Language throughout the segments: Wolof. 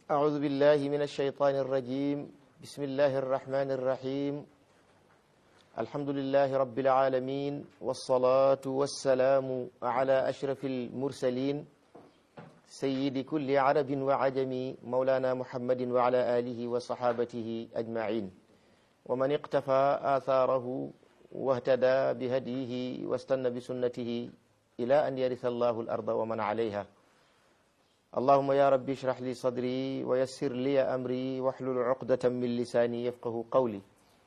أعوذ بالله من الشيطان الرجيم بسم الله الرحمن الرحيم الحمد لله رب العالمين والصلاة والسلام على أشرف المرسلين سيد كل عرب وعجم مولانا محمد وعلى آله وصحابته أجمعين ومن اقتفى آثاره واهتدى بهديه واستنى بسنته إلى أن يرث الله الأرض ومن عليها اللهم يا ربي اشرح لي صدري ويسر لي أمري واحلل عقدة من لساني يفقه قولي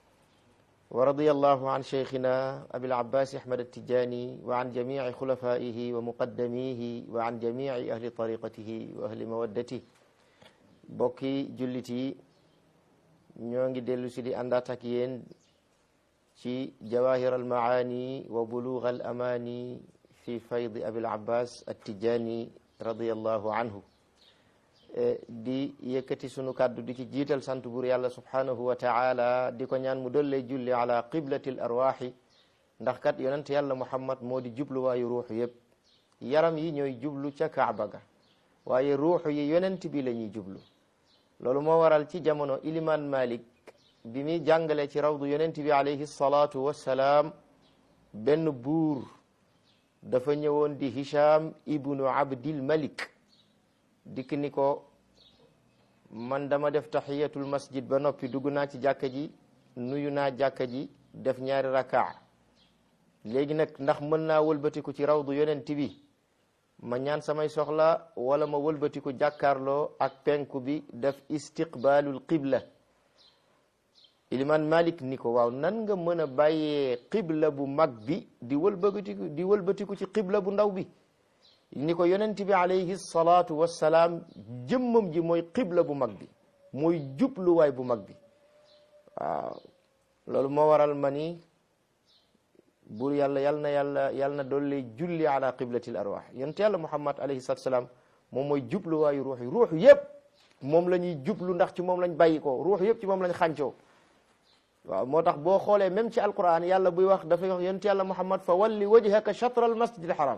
ورضي الله عن شيخنا أبي العباس أحمد التجاني وعن جميع خلفائه ومقدميه وعن جميع أهل طريقته وأهل مودته بوكي جلتي ñongi dellu si di àndaat ak yéen ci jawahir al maani wa bulugh al amani fi fayd abil abbas attijani radiallahu anhu di yëkkati sunu kàddu di ci jiital sant buur yàlla subhanahu wa taala di ko ñaan mu dollee julli ala qiblati l arwaxi ndax kat yonent yàlla muhammad moo di jubluwaayu ruuxu yëpp yaram yi ñooy jublu ca kaaba ga waaye ruuxu yi yonent bi la ñuy jublu loolu moo waral ci jamono iliman malik bi muy jàngale ci rawdu yonent bi alayhi salaatu wassalaam benn buur dafa ñëwoon di hisham ibnu abdil malik dikk ni ko man dama def tahiyatul masjid ba noppi dugg naa ci jàkka ji nuyu naa jàkka ji def ñaari rakaa léegi nag ndax mën naa wëlbatiku ci rawdu yonent bi ma ñaan samay soxla wala ma wëlbatiku jàkkaarloo ak penku bi def istiqbaalul qibla iliman malik ni ko waaw nan nga mën a bàyyee qibla bu mag bi di wëlbatiku di wëlbatiku ci qibla bu ndaw bi ni ko yonent bi alayhi salaatu wassalaam jëmmam ji mooy qibla bu mag bi mooy jubluwaay bu mag bi waaw loolu moo waral ma ni buur yàlla yal na yàlla yal na doole julli ala qiblatil arwah yonent yàlla muhammad alayhi salaatu wassalaam moom mooy jubluwaayu ruux yi ruux yëpp moom la ñuy jublu ndax ci moom lañ bàyyi ko ruux yëpp ci moom lañ xàncoo waaw moo tax boo xoolee même ci alquran yàlla buy wax dafay wax yonent yàlla muhammad fa walli wajhaka shatra al masjid al haram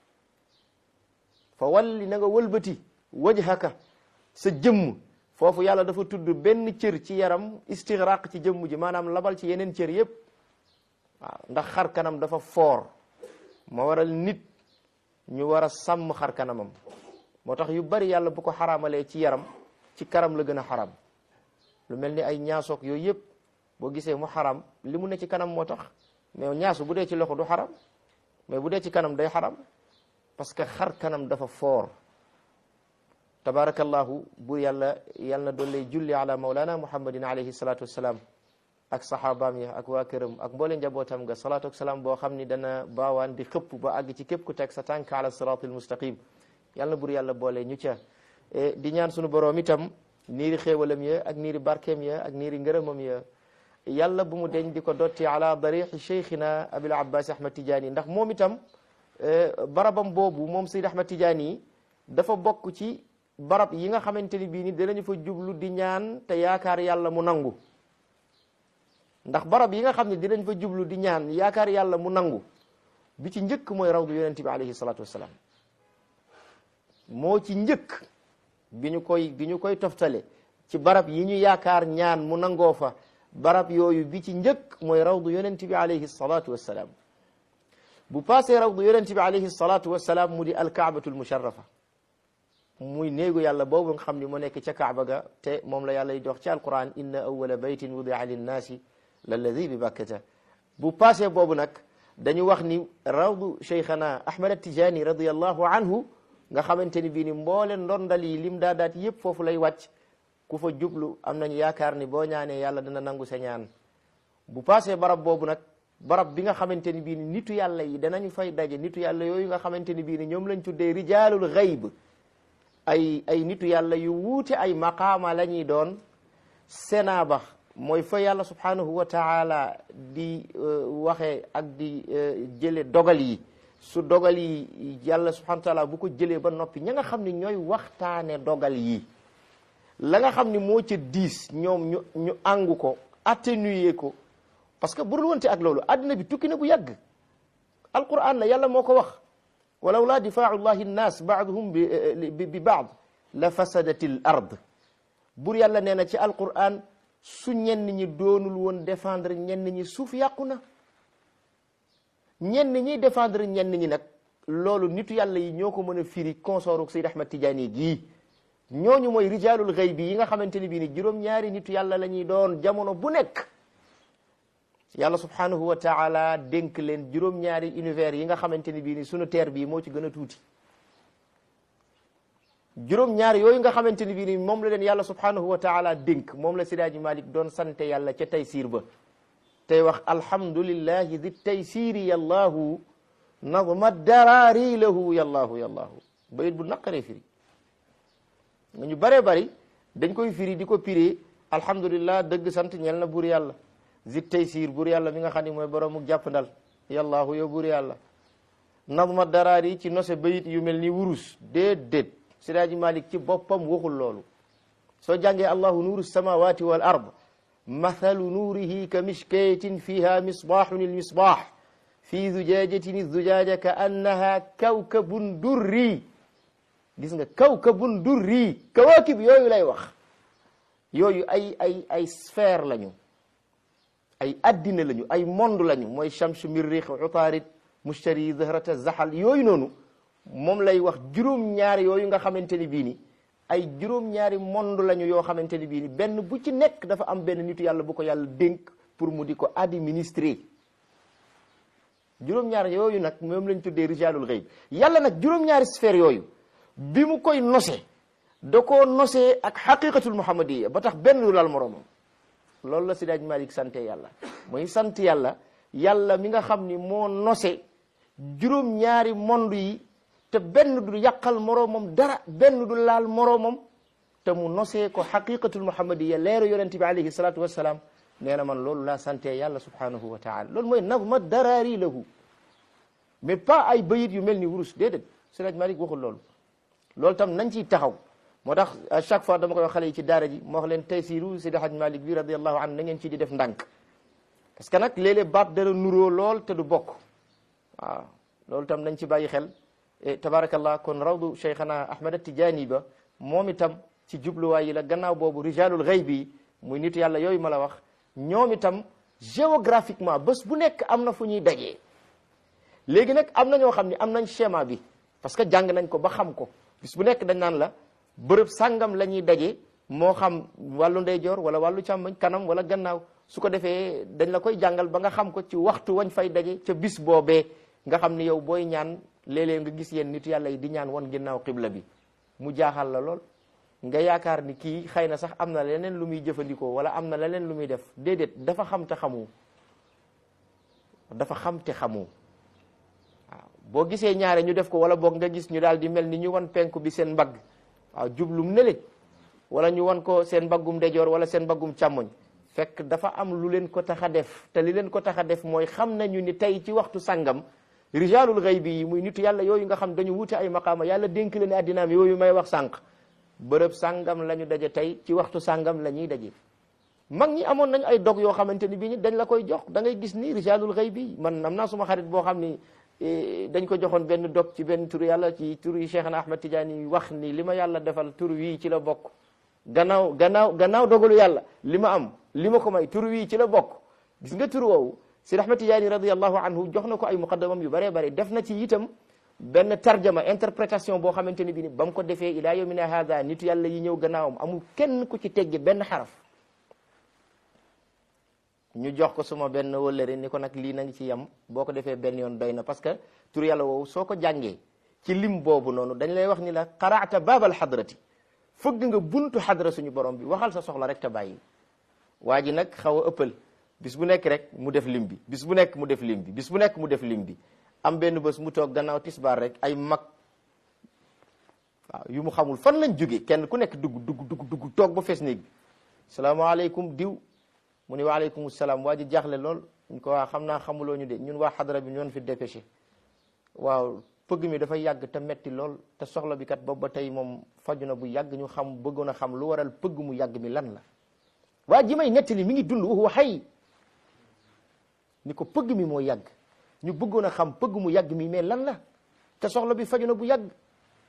fa walli na nga wëlbati wajhaka sa jëmm foofu yàlla dafa tudd benn cër ci yaram istigraq ci jëmm ji maanaam labal ci yeneen cër yëpp waaw ndax xar kanam dafa foor moo waral nit ñu war a sàmm xar kanamam moo tax yu bari yàlla bu ko xaraamalee ci yaram ci karam la gën a xaram lu mel ni ay ñaasoog yooyu yëpp boo gisee mu xaram li mu ne ci kanam moo tax mais ñaasu bu dee ci loxo du xaram mais bu dee ci kanam day xaram parce que xar kanam dafa foor tabarakallahu bu yàlla yal na doole julli ala maulana muhammadin alayhi salatu wassalam ak saxaabaam ya ak waa këram ak mboole njabootam nga salaatu ak salaam boo xam ni dana baawaan di xëpp ba àgg ci képp ku teg sa tànk ala siratil mustaqim yal na bur yàlla boole ñu ca di ñaan sunu boroom itam niiri xéewalam ya ak niiri barkeem ya ak niiri ngërëmam ya yàlla bu mu deñ di ko dotti ala darixi cheikhina abil abbas ahmad tidiane ndax moom itam barabam boobu moom Seyd Ahmad Tidiane yi dafa bokk ci barab yi nga xamante ni bii ni danañu fa jublu di ñaan te yaakaar yàlla mu nangu ndax barab yi nga xam ne dinañ fa jublu di ñaan yaakaar yàlla mu nangu bi ci njëkk mooy rawdu yonent bi alayhi salaatu wassalaam moo ci njëkk bi ñu koy bi ñu koy toftale ci barab yi ñu yaakaar ñaan mu nangoo fa barab yooyu bi ci njëkk mooy rawdu yonent bi alayhi salaatu wassalaam bu passé rawdu yonent bi alayhi salatu wasalaam mu di alkaabatul musharrafa muy néegu yàlla boobu nga xam ni mu nekk ca kaaba ga te moom la yàlla di dox ci alquran inna awwala baytin wudia linnaasi lalladi bi bakkata bu passé boobu nag dañu wax ni rawdu cheikhana ahmad atijani radiallahu anhu nga xamante ni bii ni mboole ndondal yi lim daadaat yëpp foofu lay wàcc ku fa jublu am nañu yaakaar ni boo ñaanee yàlla dina nangu sa ñaan bu passé barab boobu nag barab bi nga xamante ni bii ni nitu yàlla yi danañu fay daje nitu yàlla yooyu nga xamante ni bii ni ñoom lañ tuddee rijaalul xayb ay ay nitu yàlla yu wuute ay maqaama la ñuy doon sena ba mooy fa yàlla subhanahu wa taala di waxee ak di jële dogal yi su dogal yi yàlla subhanahu wa taala bu ko jëlee ba noppi ña nga xam ne ñooy waxtaane dogal yi la nga xam ni moo ca diis ñoom ñu ñu àngu ko atténuer ko parce que bu dul wonte ak loolu àddina bi tukki na bu yàgg alquran la yàlla moo ko wax walaw laa difaau llahi nnas baaduhum bi bi baad la fasadati l ard bur yàlla nee na ci alquran su ñenn ñi doonul woon défendre ñenn ñi suuf yàqu na ñenn ñiy défendre ñenn ñi nag loolu nitu yàlla yi ñoo ko mën a firi consoruk Seyd Ahmad Tidiane gii ñooñu mooy rijalul xayb bi yi nga xamante ni bii ni juróom-ñaari nitu yàlla la ñuy doon jamono bu nekk yàlla subhanahu wa taala dénk leen juróom-ñaari univers yi nga xamante ni bii ni sunu terre bii moo ci gën a tuuti juróom-ñaari yooyu nga xamante ni bii ni moom la leen yàlla subhanahu wa taala dénk moom la Sidaaji Malik doon sante yàlla ca taysiir ba tey wax alhamdulillahi di taysiri yallahu nadma daraari lahu yallahu yallahu bayit bu naqaree firi nga ñu bëree bëri dañ koy firi di ko piree alhamdulillah dëgg sant ñel na buur yàlla zit taysir buur yàlla mi nga xam ne mooy boroomu jàpp ndal yallahu yow buur yàlla nadma daraari ci nose bayit yu mel ni wurus déedéet Sidaaji Malik ci boppam waxul loolu soo jàngee allahu nuuru samawati wal ard mathalu nuurihi ka mishkatin fiha misbahun ilmisbah fi zujajatin izzujaja ka annaha kawkabun durri gis nga kawkabun durri kawaakib yooyu lay wax yooyu ay ay ay sphère lañu ay addina lañu ay monde lañu mooy chamsu mirrix utaarid mushtari zahrata zahal yooyu noonu moom lay wax juróom-ñaari yooyu nga xamante ni bii ni ay juróom-ñaari monde lañu yoo xamante ni bii ni benn bu ci nekk dafa am benn nitu yàlla bu ko yàlla dénk pour mu di ko administrer juróom-ñaar yooyu nag moom lañ tuddee rijalul ghaib yàlla nag juróom-ñaari sphère yooyu bi mu koy nose da koo nosee ak xaqiqatul muhammadiya ba tax benn du laal moroomam loolu la Sidaaj Malik sante yàlla mooy sant yàlla yàlla mi nga xam ni moo nose juróom-ñaari monde yi te benn du yàqal moroomam dara benn du laal moroomam te mu nosee ko xaqiqatul muhammadiya leeru yonente bi alayhi salatu wassalaam nee na man loolu laa sante yàlla subhanahu wa taala loolu mooy nazma daraari lahu mais pas ay bayit yu mel ni wurus déedéet Sidaaj Malik waxul loolu loolu tam nañ ciy taxaw moo tax à chaque fois dama koy wax xale yi ci daara ji moo wax leen taysiru Sidi Haj Malik bi radiallahu anhu na ngeen ci di def ndànk parce que nag léeg-léeg baat dara nuroo lool te du bokk waaw loolu tam nañ ci bàyyi xel tabarakallah kon rawdu cheikhana ahmad tijaani ba moom itam ci jubluwaay yi la gannaaw boobu rijalul ghaib bi muy nitu yàlla yooyu ma la wax ñoom itam géographiquement bés bu nekk am na fu ñuy dajee léegi nag am na ñoo xam ne am nañ schéma bi parce que jàng nañ ko ba xam ko bis bu nekk dañ naan la bërëb sàngam la ñuy daje moo xam wàllu ndeyjoor wala wàllu càmmoñ kanam wala gannaaw su ko defee dañ la koy jàngal ba nga xam ko ci waxtu wañ fay daje ca bis boobee nga xam ni yow booy ñaan léeg-léeg nga gis yéen nitu yàlla yi di ñaan woon ginnaaw xibla bi mu jaaxal la lool nga yaakaar ni kii xëy na sax am na leneen lu muy jëfandikoo wala am na leneen lu muy def déedéet dafa xam te xamu dafa xam te xamu waaw boo gisee ñaare ñu def ko wala boog nga gis ñu daal di mel ni ñu wan penku bi seen mbagg waaw jublum nële wala ñu wan ko seen mbaggum ndejoor wala seen mbaggum càmmoñ fekk dafa am lu leen ko tax a def te li leen ko tax a def mooy xam nañu ni tey ci waxtu sàngam rijalul ghaybi yi muy nitu yàlla yooyu nga xam dañu wute ay maqaama yàlla dénk leen addinaam yooyu may wax sànq bërëb sàngam la ñu daje tey ci waxtu sàngam la ñuy daje mag ñi amoon nañu ay dog yoo xamante ni bii ni dañ la koy jox da ngay gis ni rijalul ghaybi man am naa suma xarit boo xam ni dañ ko joxoon benn dog ci benn tur yàlla ci tur yi Cheikhna Ahmad Tidiane wax ni li ma yàlla defal tur wii ci la bokk gannaaw gannaaw gannaaw dogalu yàlla li ma am li ma ko may tur wii ci la bokk gis nga tur woowu Sidi Ahmad Tidiane radiallahu anhu jox na ko ay muqaddamam yu bëree bëri def na ci itam benn tarjama interprétation boo xamante ni bi ni ba mu ko defee ila yawmina hada nitu yàlla yi ñëw gannaawam amul kenn ku ci tegge benn xaraf ñu jox ko suma benn wëllëre ni ko nag lii na ngi ci yem boo ko defee benn yoon doy na parce que tur yàlla woowu soo ko jàngee ci lim boobu noonu dañ lay wax ni la qaraata baabal xadrati fëgg nga buntu xadra suñu borom bi waxal sa soxla rek te bàyyi waa ji nag xaw a ëppal bis bu nekk rek mu def lim bi bis bu nekk mu def lim bi bis bu nekk mu def lim bi am benn bés mu toog gannaaw tisbaar rek ay mag waaw yu mu xamul fan lañ jóge kenn ku nekk dugg dugg dugg dugg toog ba fees néeg bi salaamaaleykum diw mu ni waaleykum salaam waa ji jaaxle lool ñu ko waa xam naa xamuloo ñu de ñun waa xadra bi ñoon fi dépêché waaw pëgg mi dafa yàgg te metti lool te soxla bi kat boobu ba tey moom faju na bu yàgg ñu xam bëggoon a xam lu waral pëgg mu yàgg mi lan la waa ji may nettali mi ngi dund wa xay ni ko pëgg mi moo yàgg ñu bëggoon a xam pëgg mu yàgg mi mais lan la te soxla bi faju na bu yàgg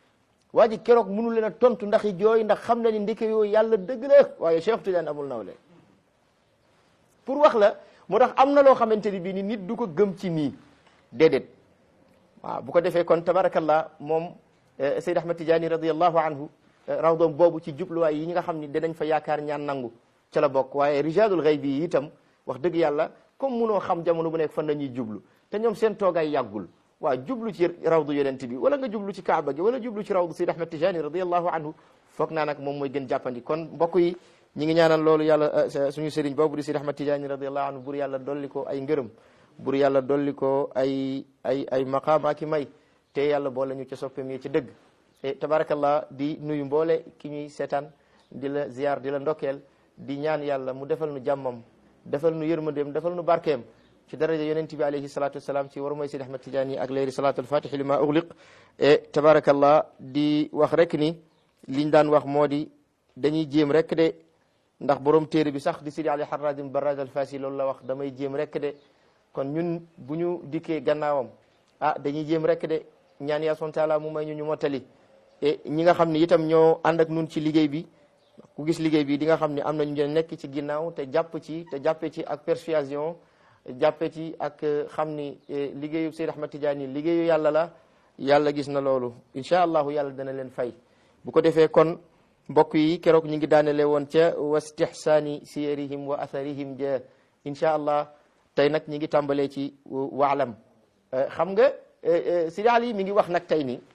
waa ji keroog mënu leen a tontu ndax i jooy ndax xam na ni ndeke yooyu yàlla dëgg la waaye Cheikh Tidiane amul nawle pour wax la moo tax am na loo xamante ni bii ni nit du ko gëm ci nii déedéet waaw bu ko defee kon tabarakallah moom Seyd Ahmad Tidiane radiallahu anhu rawdom boobu ci jubluwaay yi ñi nga xam ni danañ fa yaakaar ñaan nangu ca la bokk waaye rijalul gayb yi itam wax dëgg yàlla comme munoo xam jamono bu nekk fan la ñuy jublu te ñoom seen toogaay yàggul waaw jublu ci rawdu yonent bi wala nga jublu ci kaaba gi wala jublu ci rawdu Seyd Ahmad Tidiane radiallahu anhu foog naa nag moom mooy gën jàppandi kon mbokk yi ñi ngi ñaanal loolu yàlla suñu sëriñ boobu di Seyd Ahmad Tidiane radiallahu anhu bur yàlla dolli ko ay ngërëm bur yàlla dolli ko ay ay ay maqaama ki may te yàlla boole ñu ca soppeem yi ci dëgg e tabarakallah di nuyu mboole ki ñuy seetaan di la ziar di la ndokkeel di ñaan yàlla mu defal nu jàmmam defal nu yërmandeem defal nu barkeem ci daraja yonent bi alayhi salatu wasalaam ci war mooy Seydi Ahmad Tidiane yi ak leeri salatu alfatihi li ma ugliq e tabarakallah di wax rek ni liñ daan wax moo di dañuy jéem rek de ndax borom téere bi sax di Sidi Ali Harradim Barrad al Fasi loolu la wax damay jéem rek de kon ñun bu ñu dikkee gannaawam ah dañuy jéem rek de ñaan yaa son taala mu may ñu ñu mottali e ñi nga xam ne itam ñoo ànd ak nun ci liggéey bi ku gis liggéey bi di nga xam ne am nañu ñu nekk ci ginnaaw te jàpp ci te jàppe ci ak persuasion jàppe ci ak xam ni liggéeyu Seyd Ahmad Tidiane liggéeyu yàlla la yàlla gis na loolu incha allahu yàlla dana leen fay bu ko defee kon mbokk yi keroog ñu ngi daanele woon ca wastihsaani siyarihim wa atharihim ja incha allah tey nag ñi ngi tàmbalee ci waalam xam nga Sidi Ali mi ngi wax nag tey ni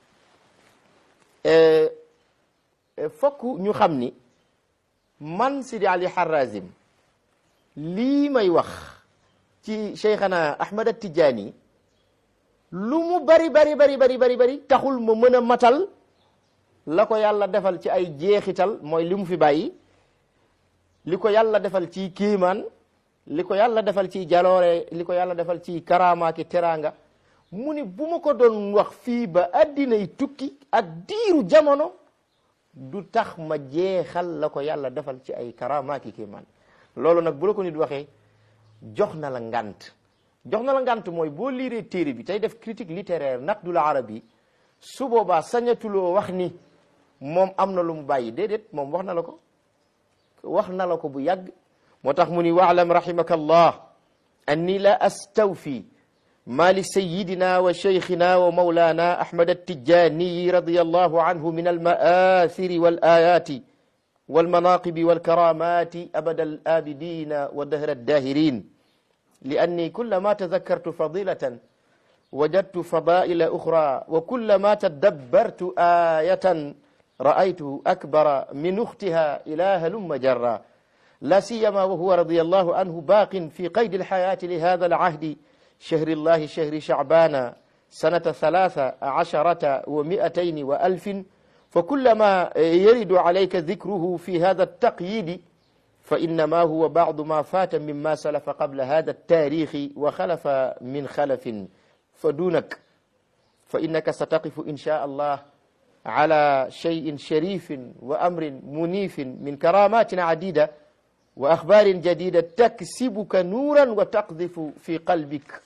fokk ñu xam ni man Sidi Ali Harazim lii may wax ci Cheikhana Ahmad At-Tijaani lu mu bari bari bari bari bari bari taxul ma mën a matal la ko yàlla defal ci ay jeexital mooy li mu fi bàyyi li ko yàlla defal ci kiimaan li ko yàlla defal ci jaloore li ko yàlla defal ci karaama ki teraanga mu ni bu ma ko doon wax fii ba addinay tukki ak diiru jamono du tax ma jeexal la ko yàlla defal ci ay karaama ki kiimaan loolu nag bu la ko nit waxee jox na la ngant jox na la ngant mooy boo liiree téere bi tey def critique littéraire naqdul arabi su boobaa sañatuloo wax ni moom am na lu mu bàyyi déedéet moom wax na la ko wax na la ko bu yàgg moo tax mu ni waalam rahimaka allah anni la astawfi ma li sayidina wa cheikhina wa maulana ahmad attijaniyi radiallahu anhu min almaathiri wal ayati والمناقب والكرامات أبد الآبدين ودهر الداهرين لأني كلما تذكرت فضيلة وجدت فضائل أخرى وكلما تدبرت آية رأيته أكبر من أختها إلى هلم جرا لا سيما وهو رضي الله عنه باق في قيد الحياة لهذا العهد شهر الله شهر شعبان سنة ثلاث عشرة ومئتين وألف فكلما يرد عليك ذكره في هذا التقييد فإنما هو بعض ما فات مما سلف قبل هذا التاريخ وخلف من خلف فدونك فإنك ستقف إن شاء الله على شيء شريف وأمر منيف من كرامات عديدة وأخبار جديدة تكسبك نورا وتقذف في قلبك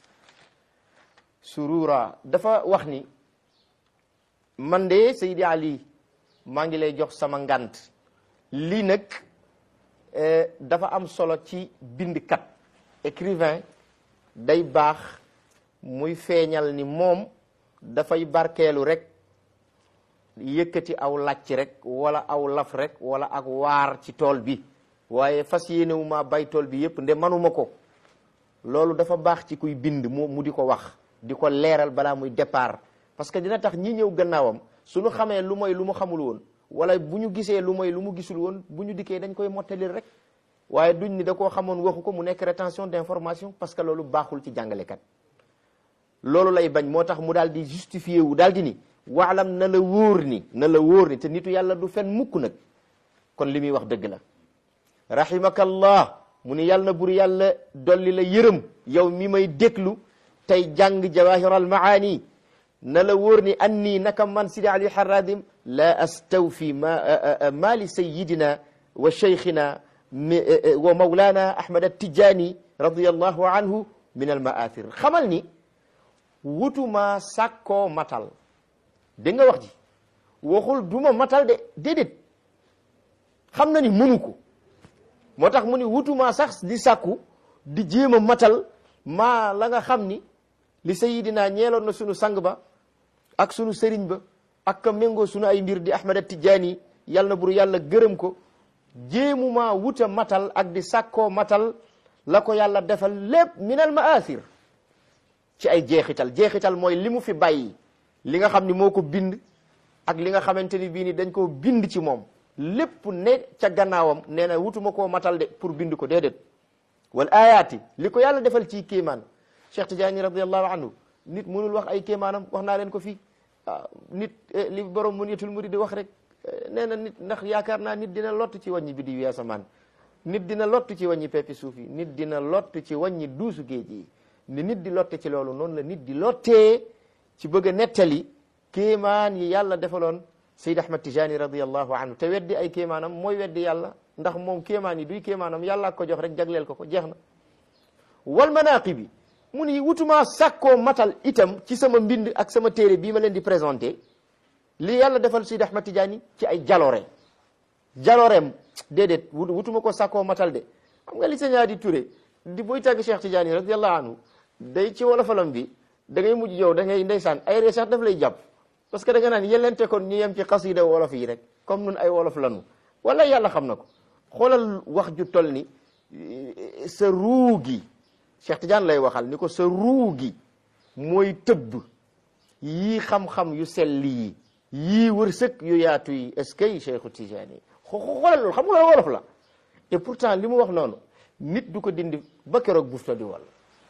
سرورا دفا وخني man de Seydi Ali maa ngi lay jox sama ngant lii nag dafa am solo ci bindkat écrivain day baax muy feeñal ni moom dafay barkeelu rek yëkkati aw làcc rek wala aw laf rek wala ak waar ci tool bi waaye fas yéenewuma bay tool bi yépp nde manuma ko loolu dafa baax ci kuy bind mu mu di ko wax di ko leeral balaa muy départ parce que dina tax ñi ñëw gannaawam suñu xamee lu mooy lu mu xamul woon wala bu ñu gisee lu mooy lu mu gisul woon bu ñu dikkee dañ koy mottalil rek waaye duñ ni da koo xamoon waxu ko mu nekk rétention d'information parce que loolu baaxul ci jàngalekat loolu lay bañ moo tax mu daal di justifié wu daal di ni waalam na la wóor ni na la wóor ni te nitu yàlla du fen mukk nag kon li muy wax dëgg la rahimakallah mu ni yàlla na bur yàlla dolli la yërëm yow mi may déglu tey jàng jawahiral maani na la wóor ni anni naka man Sidi Ali Haradim la astawfi ma ma li sayidina wa cheikhina wa maulana Ahmad Attijani radiyallahu anhu min al maathir xamal ni wutuma sàkkoo matal dégg nga wax ji waxul duma matal de déedéet xam na ni mënu ko moo tax mu ni wutuma sax di sàkku di jéem a matal maa la nga xam ni li sayidina ñeeloon na sunu sang ba ak sunu sëriñ ba ak ka méngoo sunu ay mbir di Ahmad Tijaani yàlla na bur yàlla gërëm ko jéemuma wuta matal ak di sàkkoo matal la ko yàlla defal lépp minal maasir ci ay jeexital jeexital mooy li mu fi bàyyi li nga xam ni moo ko bind ak li nga xamante ni bii ni dañ koo bind ci moom lépp ne ca gannaawam nee na wutuma koo matal de pour bind ko déedéet wal ayaati li ko yàlla defal ci kéemaan Cheikh Tidiane radiallahu anhu nit mënul wax ay kéemaanam wax naa leen ko fii waaw nit li borom Muniyatul Murid di wax rek nee na nit ndax yaakaar naa nit dina lott ci wàññi bi di wi asamaan nit dina lott ci wàññi peppi suuf yi nit dina lott ci wàññi duusu géej yi ni nit di lotte ci loolu noonu la nit di lottee ci bëgg a nettali kéemaan yi yàlla defaloon Seyd Ahmad Tijani radiallahu anhu te weddi ay kéemaanam mooy weddi yàlla ndax moom kéemaan yi duy kéemaanam yàlla ko jox rek jagleel ko ko jeex na wal manaaqibi mu ni wutuma sàkkoo matal itam ci sama mbind ak sama téere bii ma leen di présenté li yàlla defal Seyd Ahmad Tijani ci ay jaloore jalooreem déedéet wutuma ko sàkkoo matal de xam nga li sa ñaari Touré di buy tàgg Cheikh Tidiane radiallahu anhu day ci wolofalam bi da ngay mujj yow da ngay ndeysaan ay ree sax daf lay jàpp parce que da nga naan yelente kon ñu yem ci xasida wolof yi rek comme nun ay wolof lanu wala yàlla xam na ko xoolal wax ju toll ni sa ruu gi Cheikh Tidiane lay waxal ni ko sa ruu gi mooy tëbb yii xam-xam yu sell yi yii wërsëg yu yaatu yi est-ce que Cheikhu Tidiane xoolal loolu xam nga loolu wolof la et pourtant li mu wax noonu nit du ko dindi ba keroog bufta di wal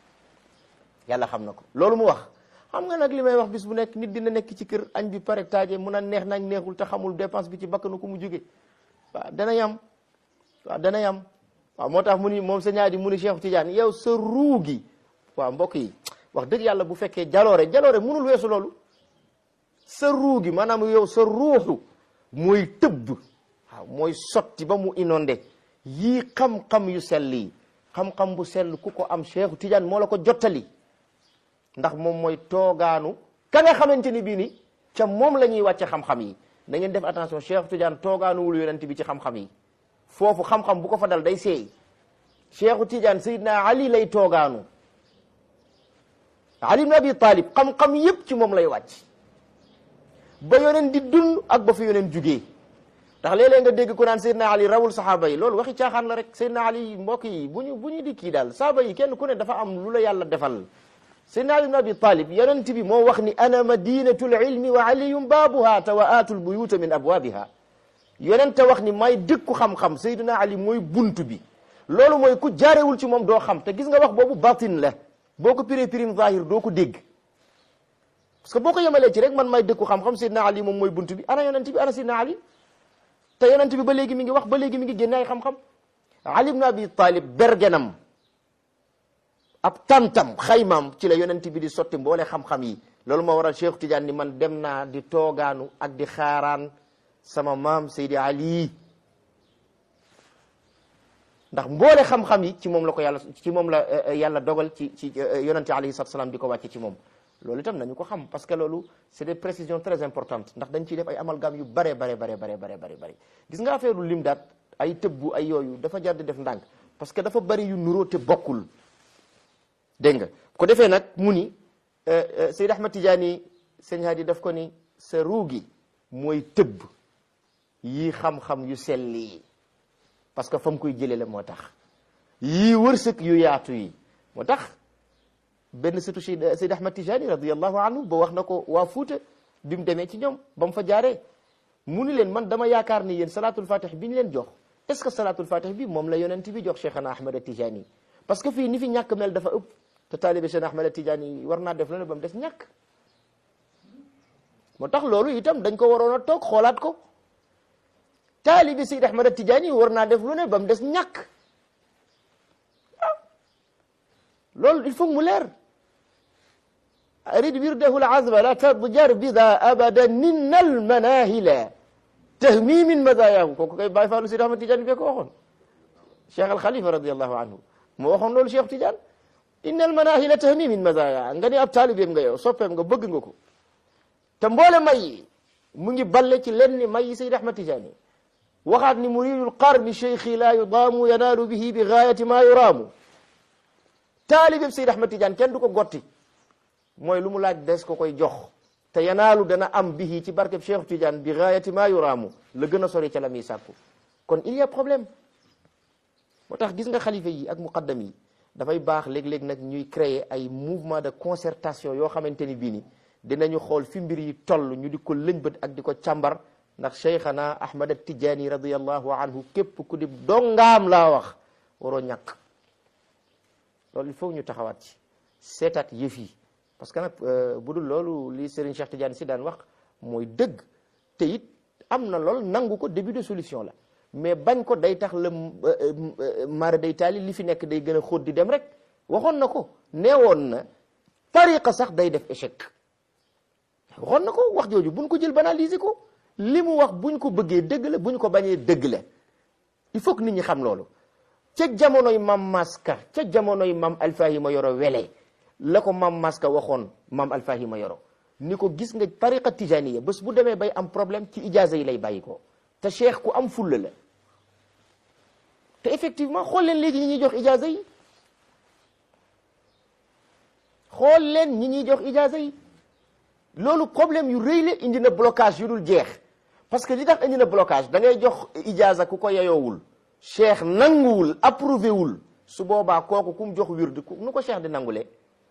yàlla xam na ko loolu mu wax xam nga nag li may wax bis bu nekk nit dina nekk ci kër añ bi pare taaje mun a neex nañ neexul te xamul dépense bi ci bakkanu ko mu jóge waaw dana yam waaw dana yam waaw moo tax mu ni moom sa ñaari mu ni Cheikh Tidiane yow sa ruu gi waaw mbokk yi wax dëgg yàlla bu fekkee jaloore jaloore munul weesu loolu sa ruu gi maanaam yow sa ruuxu mooy tëbb waaw mooy sotti ba mu inondé yii xam-xam yu sell yi xam-xam bu sell ku ko am Cheikh Tidiane moo la ko jottali ndax moom mooy toogaanu ka nga xamante ni bii ni ca moom la ñuy wàcce xam-xam yi na ngeen def attention Cheikh Tidiane toogaanuwul yonent bi ci xam-xam yi foofu xam-xam bu ko fa dal day seey Cheikh Tidiane Seydina Ali lay toogaanu Ali ibn Abi Talib xam-xam yépp ci moom lay wàcc ba yoneen di dund ak ba fi yoneen jugee ndax léeg-léeg nga dégg ku naan Seydina Ali rawul saxaaba yi loolu waxi caaxaan la rek Seydina Ali mbokk yi bu ñu bu ñu di kii daal saaba yi kenn ku ne dafa am lu la yàlla defal Seydina Ali ibn Abi Talib yonent bi moo wax ni ana madinatul ilmi wa aliyum baabuha te wa aatul buyuta min abwaabiha yonente wax ni may dëkku xam-xam Seydina Ali mooy buntu bi loolu mooy ku jaarewul ci moom doo xam te gis nga wax boobu batin la boo ko piree pirim zahir doo ko dégg parce que boo ko yemalee ci rek man may dëkku xam-xam Seydina Ali moom mooy buntu bi ana yonent bi ana Seydina Ali te yonent bi ba léegi mi ngi wax ba léegi mi ngi génne ay xam-xam Ali ibn Abi Talib bergenam ab tantam xaymaam ci la yonent bi di sotti mboole xam-xam yi loolu moo waral Cheikh Tidiane ni man dem naa di toogaanu ak di xaaraan sama maam Seydi Ali ndax mboole xam-xam yi ci moom la ko yàlla ci moom la yàlla dogal ci ci yonente alayhi salatu salaam di ko wàcce ci moom loolu itam nañu ko xam parce que loolu c'est des précisions très importantes ndax dañ ciy def ay amalgame yu bare bare bare bare bare bare bare gis nga affaire lim daat ay tëbbu ay yooyu dafa jar di def ndànk parce que dafa bari yu nuroo te bokkul dégg nga ko defee nag mu ni Seyd Ahmad Tidiane sëñ Hadi daf ko ni sa ruugi mooy tëbb yii xam-xam yu sell yi parce que fa mu koy jëlee la moo tax yii wërsëg yu yaatu yi moo tax benn sëtu Seyd Ahmad Tidiane radiyallahu anhu ba wax na ko waa Fuuta bi mu demee ci ñoom ba mu fa jaaree mu ni leen man dama yaakaar ni yéen salatul fatih bi ñu leen jox est ce que salatul fatih bi moom la yonent bi jox Cheikhana Ahmad Tidiane parce que fii ni fi ñàkk mel dafa ëpp te taalibe Cheikh Ahmad Tidiane war naa def la ne ba mu des ñàkk moo tax loolu itam dañ ko waroon a toog xoolaat ko taalibi Seyd Ahmad Tidiane war naa def lu ne ba mu des ñàkk loolu il faut mu leer arid wirdahu al-azba la tadjar bida abada ninnal manahila tahmimin madayahu kooku kay bàyyi faalu Seyd Ahmad Tidiane bee ko waxoon Cheikh al Khalifa radiallahu anhu moo waxoon loolu Cheikh Tidiane innal manahila tahmimin madaya nga ni ab taalibeem nga yow soppeem nga bëgg nga ko te mboole may yi mu ngi balle ci lenn ni may yi Seyd Ahmad Tijaani waxaat ni muridul qarni cheikhi la yudaamu yanaalu bihi bi gaayati ma yuraamu taalibeb Seyd Ahmad Tidiane kenn du ko gotti mooy lu mu laaj des ko koy jox te yanaalu dana am bihi ci barkeb Cheikh Tidiane bi gaayati ma yuraamu la gën a sori ca la muy sàkku kon il y a problème moo tax gis nga xalifa yi ak muqaddam yi dafay baax léeg-léeg nag ñuy créer ay mouvement de concertation yoo xamante ni bii ni dinañu xool fi mbir yi toll ñu di ko lëñbët ak di ko càmbar ndax cheikhana ahmad at tijaani radiallahu anhu képp ku di dongaam laa wax waroo ñàkk loolu il faut ñu taxawaat ci seetaat yëf yi parce que nag bu dul loolu li Serigne Cheikh Tidiane si daan wax mooy dëgg te it am na lool nangu ko début de solution la mais bañ ko day tax la mara day taali li fi nekk day gën a xóot di dem rek waxoon na ko neewoon na tariqa sax day def échec waxoon na ko wax jooju buñ ko jël banaliser ko li mu wax buñ ko bëggee dëgg la buñ ko bañee dëgg la il faut que nit ñi xam loolu ca jamonoy mam maska ca jamonoy mam alfahima yoro wele la ko mam maska waxoon mam alfahima yoro ni ko gis nga tariqa tijaniya bés bu demee bay am problème ci ijaza yi lay bàyyi ko te cheikh ku am fulla la te effectivement xool leen léegi ñi ñuy jox ijaza yi xool leen ñi ñuy jox ijaza yi loolu problème yu rëy la indi na blocage yu dul jeex parce que li tax indi na blocage da ngay jox ijaza ku ko yeyoowul cheikh nanguwul approuvé wul su boobaa kooku ku mu jox wird nu ko cheikh di nangulee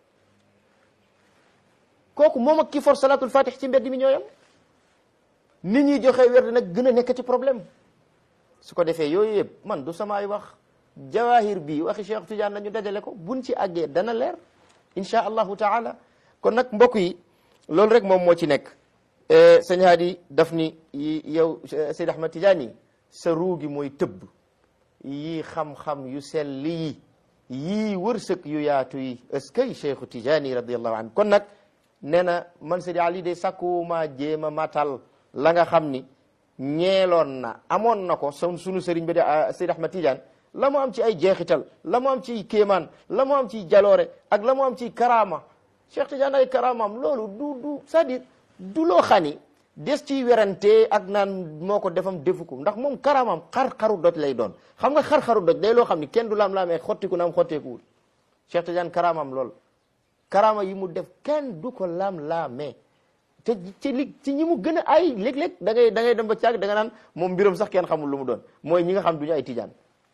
kooku moom ak ki for salatul fatih ci mbedd mi ñooyam nit ñi joxe werd nag gën a nekk ci problème su ko defee yooyu yëpp man du samaay wax jawahir bi waxi cheikh Tidiane la ñu dajale ko buñ ci àggee dana leer insha allahu taala kon nag mbokk yi loolu rek moom moo ci nekk sëñ Hadi daf ni yow Seyd Ahmad Tidiane sa ruu gi mooy tëbb yii xam-xam yu sell yi yii wërsëg yu yaatu yi est-ce que Cheikhu Tidiane radiallahu anhu kon nag nee na man Seydi Ali de sakkuwuma jéem a matal la nga xam ni ñeeloon na amoon na ko son sunu sëriñ ba de Seydi Ahmad Tidiane la mu am ci ay jeexital la mu am ci kéemaan la mu am ci jaloore ak la mu am ci karaama Cheikh Tidiane ay karaamaam loolu du du c'est-à-dire du loo xani des ciy werante ak naan moo ko defam defu ko ndax moom karaamaam xar-xaru doj lay doon xam nga xar-xaru doj day loo xam ni kenn du laam-laamee xottiku na am xotteekuwul Cheikh Tidiane karaamaam lool karaama yi mu def kenn du ko laam-laamee te ci li ci ñi mu gën a ay léeg-léeg da ngay da ngay dem ba caag da nga naan moom mbiram sax kenn xamul lu mu doon mooy ñi nga xam du ñu ay tijaan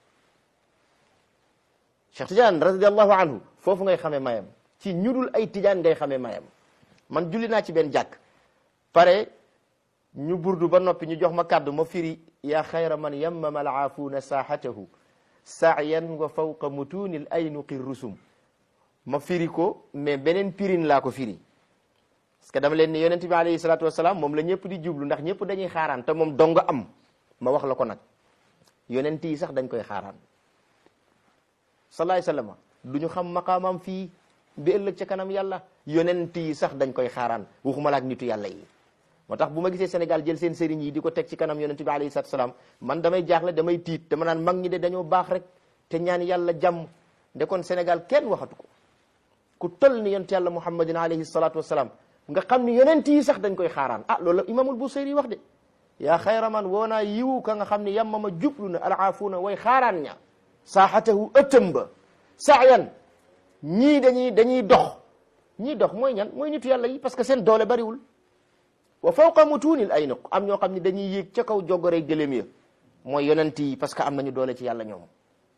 Cheikh Tidiane radiallahu anhu foofu ngay xamee mayam ci ñudul ay tijaan ngay xamee mayam man julli naa ci benn jàkk pare ñu burdu ba noppi ñu jox ma kàddu ma firi yaa xayra man yammama alaafuuna saaxatahu saayan wa fawqa mutunil aynuqi rusum ma firi ko mais beneen pirin laa ko firi parce que dama leen ni yonent bi alayhi salaatu wasalaam moom la ñëpp di jublu ndax ñëpp dañuy xaaraan te moom dong am ma wax la ko nag yonent yi sax dañ koy xaaraan salaay sallama du ñu xam maqaamam fii bi ëllëg ca kanam yàlla yonent yi sax dañ koy xaaraan waxuma la ak nitu yàlla yi moo tax bu ma gisee Sénégal jël seen sëriñ yi di ko teg ci kanam yonent bi alayhi salaatu salaam man damay jaaxle damay tiit dama naan mag ñi de dañoo baax rek te ñaan yàlla jàmm de kon Sénégal kenn waxatu ko ku toll ni yonent yàlla muhammadin alayhi salaatu wasalaam nga xam ni yonent yi sax dañ koy xaaraan ah loolu la imamul Busayri wax de yaa xayra man woo naa yiwu ka nga xam ni yamma ma jublu na alaafuuna way xaaraan ña saaxatahu ëttam ba saayan ñii dañuy dañuy dox ñii dox mooy ñan mooy nitu yàlla yi parce que seen doole bariwul wa fawqa mutunil ay nuq am ñoo xam ne dañuy yéeg ca kaw joggoree gëléem ya mooy yonent yi parce que am nañu doole ci yàlla ñoom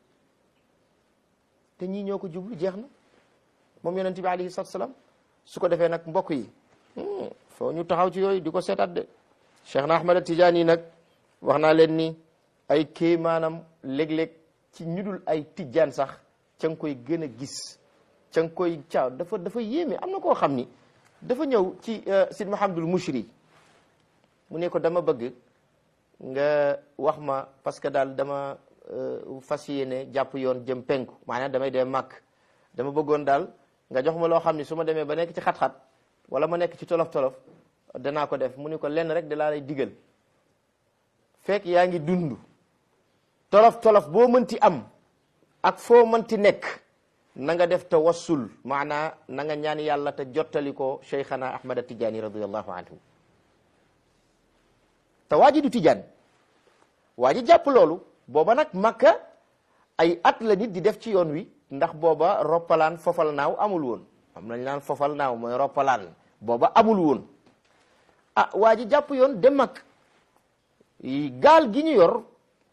te ñii ñoo ko jublu jeex na moom yonent bi alayhi salatu salaam su ko defee nag mbokk yi foo ñu taxaw ci yooyu di ko seetaat de Cheikh na Ahmad Tidiane yi nag wax naa leen ni ay kéemaanam léeg-léeg ci ñudul ay tijjaan sax ca nga koy gën a gis ca nga koy caaw dafa dafa yéeme am na koo xam ni dafa ñëw ci Sid Mahamadul Mushri mu ne ko dama bëgg nga wax ma parce que daal dama fas yéene jàpp yoon jëm penku maanaam damay dem màkk dama bëggoon daal nga jox ma loo xam ni su ma demee ba nekk ci xat-xat wala ma nekk ci tolof-tolof danaa ko def mu ni ko lenn rek da laa lay digal fekk yaa ngi dund tolof-tolof boo mënti am ak foo mënti nekk na nga def tawassul maanaa na nga ñaan yàlla te jottali ko cheikhana ahmad tijaani radiallahu anhu te waa ji du tijaan waa ji jàpp loolu booba nag makka ay at la nit di def ci yoon wi ndax booba roppalaan fofal naaw amul woon am nañ naan fofal naaw mooy roppalaan booba amul woon ah waa ji jàpp yoon dem mag gaal gi ñu yor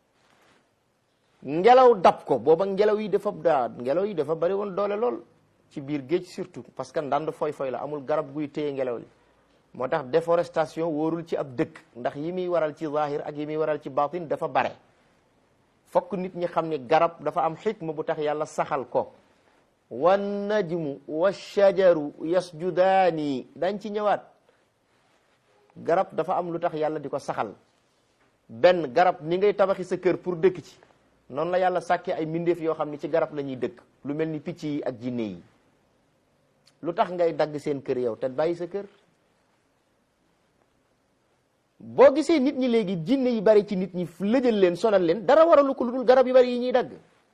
ngelaw dab ko booba ngelaw yi dafa daa ngelaw yi dafa bari woon doole lool ci biir géej surtout parce que ndand foy foy la amul garab guy téye ngelaw li moo tax déforestation wóorul ci ab dëkk ndax yi muy waral ci zahir ak yi muy waral ci batin dafa bare fokk nit ñi xam ni garab dafa am xikma bu tax yàlla saxal ko wan najmu wa shajaru yasjudaani dañ ci ñëwaat garab dafa am lu tax yàlla di ko saxal benn garab ni ngay tabaxi sa kër pour dëkk ci noonu la yàlla sàkkee ay mbindeef yoo xam ni ci garab la ñuy dëkk lu mel ni picc yi ak jinne yi lu tax ngay dagg seen kër yow te bàyyi sa kër boo gisee nit ñi léegi jinne yi bari ci nit ñi lëjal leen sonal leen dara waralu ko lu dul garab yu bari yi ñuy dagg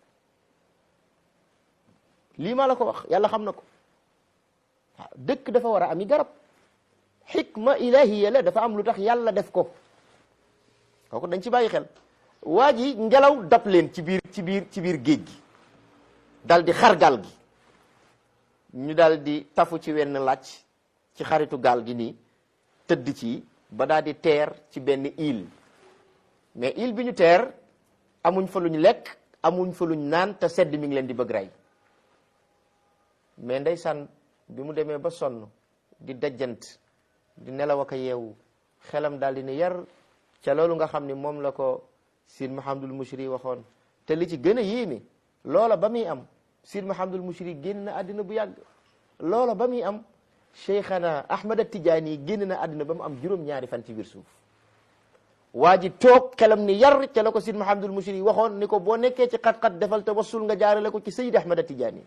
lii maa la ko wax yàlla xam na ko waaw dëkk dafa war a ami garab xikma ilahiya la dafa am lu tax yàlla def ko kooku dañ ci bàyyi xel waa ji ngelaw dab leen ci biir ci biir ci biir géej gi dal di xar gaal gi ñu dal di tafu ci wenn làcc ci xaritu gaal gi nii tëdd ci ba daal di teer ci benn île mais île bi ñu teer amuñ fa luñ lekk amuñ fa luñ naan te sedd mi ngi leen di bëgg rey mais ndeysaan bi mu demee ba sonn di dajjant di nelaw ak a yeewu xelam daal di ne yar ca loolu nga xam ni moom la ko Sid Mahamadul Mushri waxoon te li ci gën a yéeme loola ba muy am Sid Mahamadul Mushri génn na àddina bu yàgg loola ba muy am Cheikhana Ahmad Tijaani génn na àddina ba mu am juróom-ñaari fan ci biir suuf waa ji toog xelam ni yar ca la ko Sid Mahamadul Mushri waxoon ni ko boo nekkee ci xat-xat defal tawassul nga jaarale ko ci Sayyid Ahmad Tijaani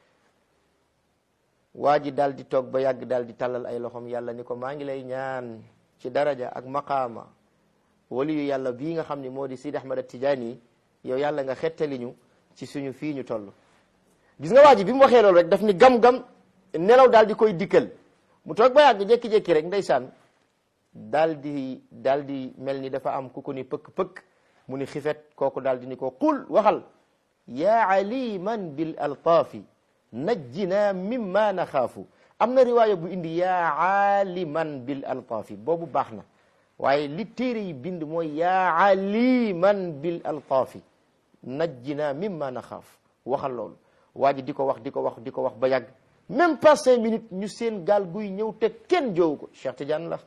waa ji daal di toog ba yàgg daal di tàllal ay loxoom yàlla ni ko maa ngi lay ñaan ci daraja ak maqaama wali yu yàlla bii nga xam ne moo di Sidi Ahmad Tijaani yow yàlla nga xettali ñu ci suñu fii ñu toll gis nga waa ji bi mu waxee loolu rek daf ni gam-gam nelaw daal di koy dikkal mu toog ba yàgg jékki-jékki rek ndeysaan daal di daal di mel ni dafa am ku ko ni pëkk-pëkk mu ni xifet kooku daal di ni ko qul waxal yaa aliman bil altaafi najjina mimma naxaafu am na riwaaya bu indi yaa aliman bil altaafi boobu baax na waaye li téere yi bind mooy yaa aliman bil altaafi najjina mimma naxaaf waxal loolu waa ji di ko wax di ko wax di ko wax ba yàgg même pas cinq minutes ñu seen gaal guy ñëw te kenn joowu ko Cheikh Tidiane la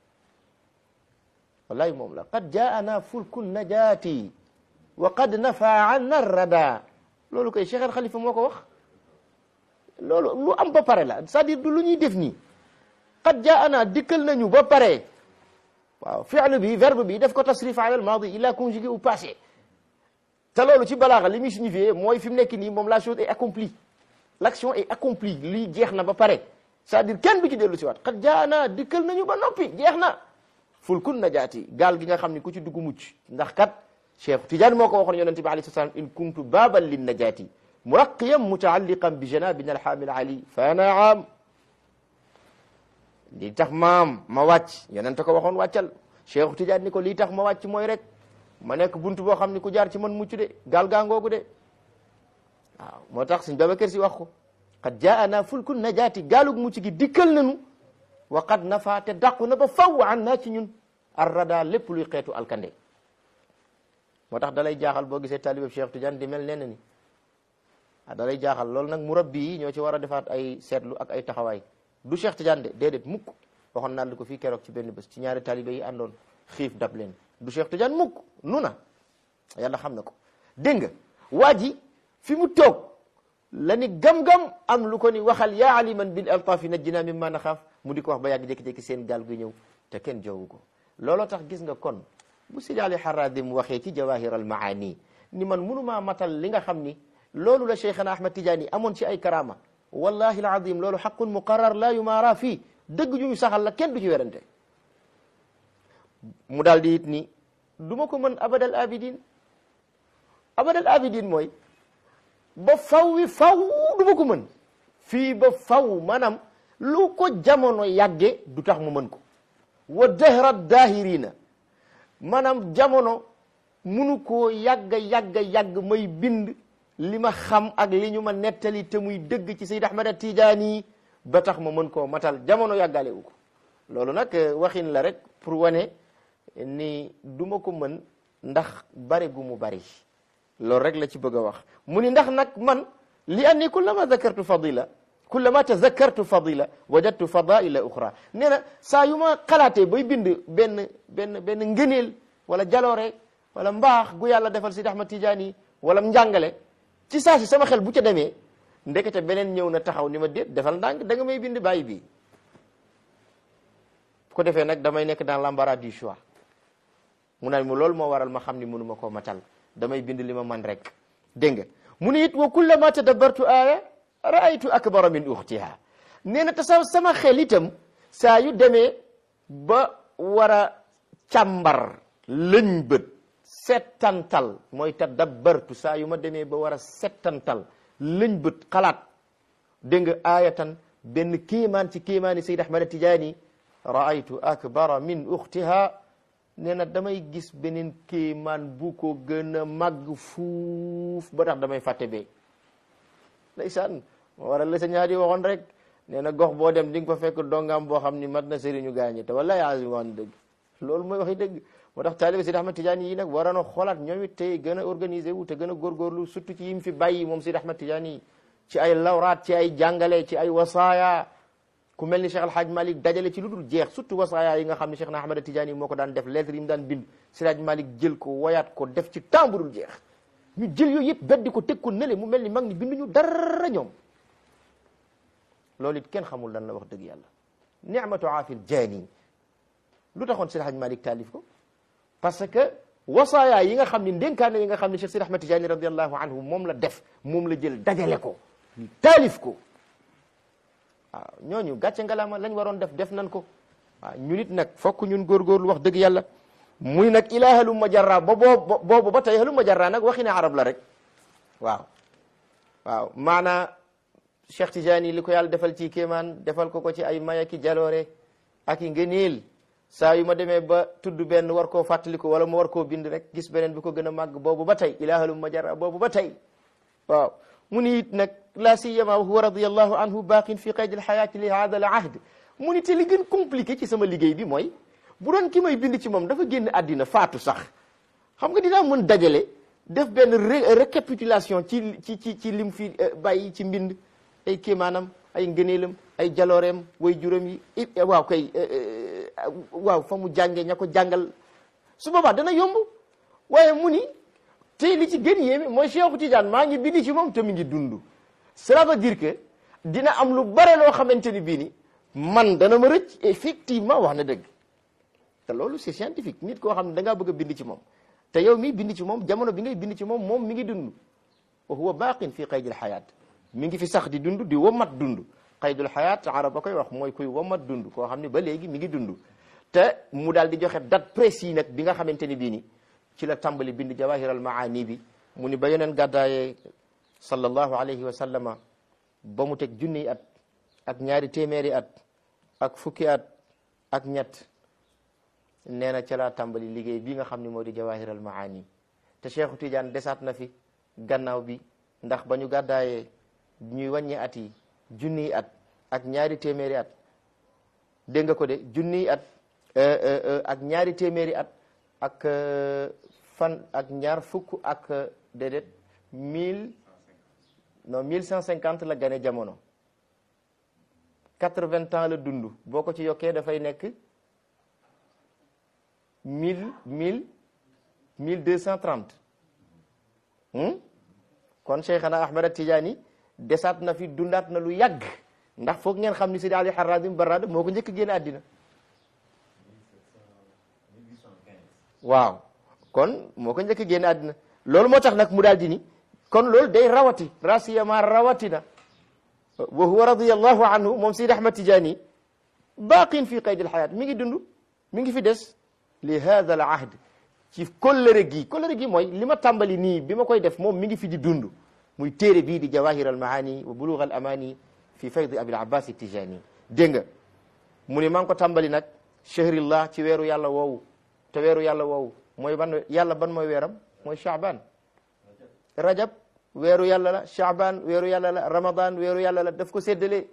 wallahi moom la qad jaana fulku najaati wa qad nafa anna rada loolu koy Cheikh al Khalifa moo ko wax loolu lu am ba pare la c'est-à-dire du lu ñuy def nii qad jaana dikkal nañu ba pare waaw fi'lu bi verbe bi def ko tasrif ala al maadi il a conjugué au passé te loolu ci balaaxa li muy signifié mooy fi mu nekk nii moom la chose est accomplie l'action est accomplie lii jeex na ba pare c'est-à-dire kenn du ci dellu si waat qad jaana dikkal nañu ba noppi jeex na fulkun najaati gaal gi nga xam ni ku ci dugg mucc ndax kat Cheikh Tidiane moo ko waxoon yonente bi alayhi salaam in kuntu baaban lin najaati muraqiyan mutaalliqan bi janabina alhaamil ali fa naam lii tax maam ma wàcc yonente ko waxoon wàccal Cheikh Tidiane ni ko lii tax ma wàcc mooy rek ma nekk buntu boo xam ni ku jaar ci man mucc de gaal gaa ngoogu de waaw moo tax suñ Babacar Si wax ko qad jaana fulkun najaati gaalug mucc gi dikkal nañu wa qad nafa te dàqu na ba faw an naa ci ñun arrada lépp luy xeetu alkande moo tax dalay jaaxal boo gisee talibab Cheikh Tidiane di mel nee ni ah dalay jaaxal loolu nag murabbi yi ñoo ci war a defaat ay seetlu ak ay taxawaay du Cheikh Tidiane de déedéet mukk waxoon naa la ko fii keroog ci benn bés ci ñaari talibe yi àndoon xiif dab leen du Cheikh Tidiane mukk nu na yàlla xam na ko dégg nga waa ji fi mu toog la ni gam-gam am lu ko ni waxal yaa aliman bil altaafi najjina mimma naxaaf mu di ko wax ba yàgg jékki-jékki seen gaal gu ñëw te kenn joowu ko looloo tax gis nga kon bu Sidi Ali Haradim waxee ci jawahir al maani ni man munumaa matal li nga xam ni loolu la Cheikhana Ahmad Tidiane amoon ci ay karama wallahi al azim loolu xaqun muqarrar la yumaara fii dëgg ju ñu saxal la kenn du ci werante mu daal di it ni du ma ko mën abadal abidin abadal abidin mooy ba faw wi faw du ma ko mën fii ba faw maanaam lu ko jamono yàgge du tax mu mën ko wa dahra dahirina maanaam jamono munu koo yàgga yàgga yàgg may bind li ma xam ak li ñu ma nettali te muy dëgg ci Seyd Ahmad Tijaani ba tax ma mën koo matal jamono yàggale wu ko loolu nag waxin la rek pour wane ni duma ko mën ndax bari gu mu bari loolu rek la ci bëgg a wax mu ni ndax nag man li anni kullama zakartu fadila kullama tazakkartu fadila wajadtu fadaila uxra nee na saa yu ma xalaatee bay bind benn benn benn ngëneel wala jaloore wala mbaax gu yàlla defal Sidi Ahmad Tijaani wala njàngale ci saa si sama xel bu ca demee ndekete beneen ñëw na taxaw ni ma déet defal ndànk da nga may bind bàyyi bii bu ko defee nag damay nekk dans l'embarras du choix mu naan mu loolu moo waral ma xam ni mënu ma koo matal damay bind li ma man rek dégg nga mu ne it wa kullama tadabbartu aaya raaytu akbara min uxtiha nee na te sa sama xel itam saa yu demee ba war a càmbar lëñ bët settantal mooy tadabbartu saa yu ma demee ba war a settantal lëñ bët xalaat dégg nga aayatan benn kéemaan ci kéemaani Sayd Ahmad Tijaani raaytu akbara min uxtiha nee na damay gis beneen kéemaan bu ko gën a màgg fuuf ba tax damay fàtte bee ndeysaan moo waral la sa ñaari waxoon rek nee na gox boo dem di nga fa fekk dongam boo xam ni mat na sëriñu gaañi te wallahi azim wax dëgg loolu mooy waxi dëgg moo tax taalibe Sidi Ahmad Tidiane yi nag waroon a xoolaat ñoom it tey gën a organisé wu te gën a góorgóorlu surtout ci yim fi bàyyi moom Sidi Ahmad Tidiane yi ci ay lawraat ci ay jàngale ci ay wasaaya ku mel ni Cheikh Alhaaj Malik dajale ci lu dul jeex surtout wasaaya yi nga xam ne Cheikh na Ahmad Tidiane yi moo ko daan def lettre yi mu daan bind Sidi Alhaaj Malik jël ko woyaat ko def ci temps bu dul jeex ñu jël yooyu yëpp beddi ko teg ko nële mu mel ni mag ni binduñu dara ñoom loolu it kenn xamul lan la wax dëgg yàlla ni'matu aafil jaani lu taxoon Sidi Alhaaj Malik taalif ko parce que wasaaya yi nga xam ni ndénkaane yi nga xam ne Cheikh Sidi Ahmad Tidiane radiallahu anhu moom la def moom la jël dajale ko taalif ko waaw ñooñu gàcce ngalaama lañ waroon def def nan ko waaw ñu nit nag fokk ñun góorgóorlu wax dëgg yàlla muy nag ilaa halumma jarra ba boobu boobu ba tey halumma jarra nag waxi ne arab la rek waaw waaw maanaa Cheikh Tidiane li ko yàlla defal ci kéemaan defal ko ko ci ay maya ki jaloore ak i ngëneel saa yu ma demee ba tudd benn war koo fàttaliku wala mu war koo bind rek gis beneen bi ko gën a màgg boobu ba tey ilaa halumma jarra boobu ba tey waaw mu ni it nag la siyama wa huwa radiyallahu anhu baqin fi qayd alxayaati li hada al ahd mu ni te li gën compliqué ci sama liggéey bi mooy bu doon ki may bind ci moom dafa génn àddina faatu sax xam nga dinaa mën dajale def benn récapitulation ci ci ci ci lim fi bàyyi ci mbind ay kéemaanam ay ngëneelam ay jalooreem way juróom yi waaw kay waaw fa mu jànge ña ko jàngal su boobaa dana yomb waaye mu ni te li ci gën yéeme mooy Cheikh Tidiane maa ngi bind ci moom te mi ngi dund cela veut dire que dina am lu bare loo xamante ni bii ni man dana ma rëcc effectivement wax na dëgg te loolu c'est scientifique nit koo xam ne da ngaa bëgg a bind ci moom te yow mii bind ci moom jamono bi ngay bind ci moom moom mi ngi dund wa huwa baqin fi qaydil xayaat mi ngi fi sax di dund di womat dund qaydul xayaat arab ba koy wax mooy kuy womat dund koo xam ne ba léegi mi ngi dund te mu daal di joxe date précis nag bi nga xamante ni bii ni ci la tàmbali bind jawahir al maani bi mu ni ba yeneen gàddaayee sallallahu alayhi wa sallama ba mu teg junniy at ak ñaari téeméeri at ak fukki at ak ñett nee na ca laa tàmbali liggéey bi nga xam ne moo di jawahir al maani te Cheikhu Tidiane desaat na fi gannaaw bi ndax ba ñu gàddaayee ñuy wàññi at yi junniy at ak ñaari téeméeri at dégg nga ko de junniy at ak ñaari téeméeri at ak fan ak ñaar fukk ak déedéet mille non mille cent cinquante la gane jamono quatre-vingts ans la dund boo ko ci yokkee dafay nekk mille mille mille deux cent trente kon Cheikhana Ahmad Tidiane desaat na fi dundaat na lu yàgg ndax foog ngeen xam ni Sidi Ali Harazim Barrada moo ko njëkk génn àddina waaw kon moo ko njëkk a génn àddina loolu moo tax nag mu daal di ni kon loolu day rawati rasiyama rawatina wa huwa radiyallahu anhu moom Sidi Ahmad Tidiane baqin fi qayd alxayaat mi ngi dund mi ngi fi des li hada al ahd ci kóllëre gi kóllëre gi mooy li ma tàmbali nii bi ma koy def moom mi ngi fi di dund muy téere bii di jawahir al maani wa bulugh al amani fi faydi abil abbas tijani dégg nga mu ne maa ngi ko tàmbali nag shahrillah ci weeru yàlla woowu te weeru yàlla woowu mooy ban yàlla ban mooy weeram mooy Shaaban rajab weeru yàlla la Shaaban weeru yàlla la Ramadan weeru yàlla la daf ko séddalee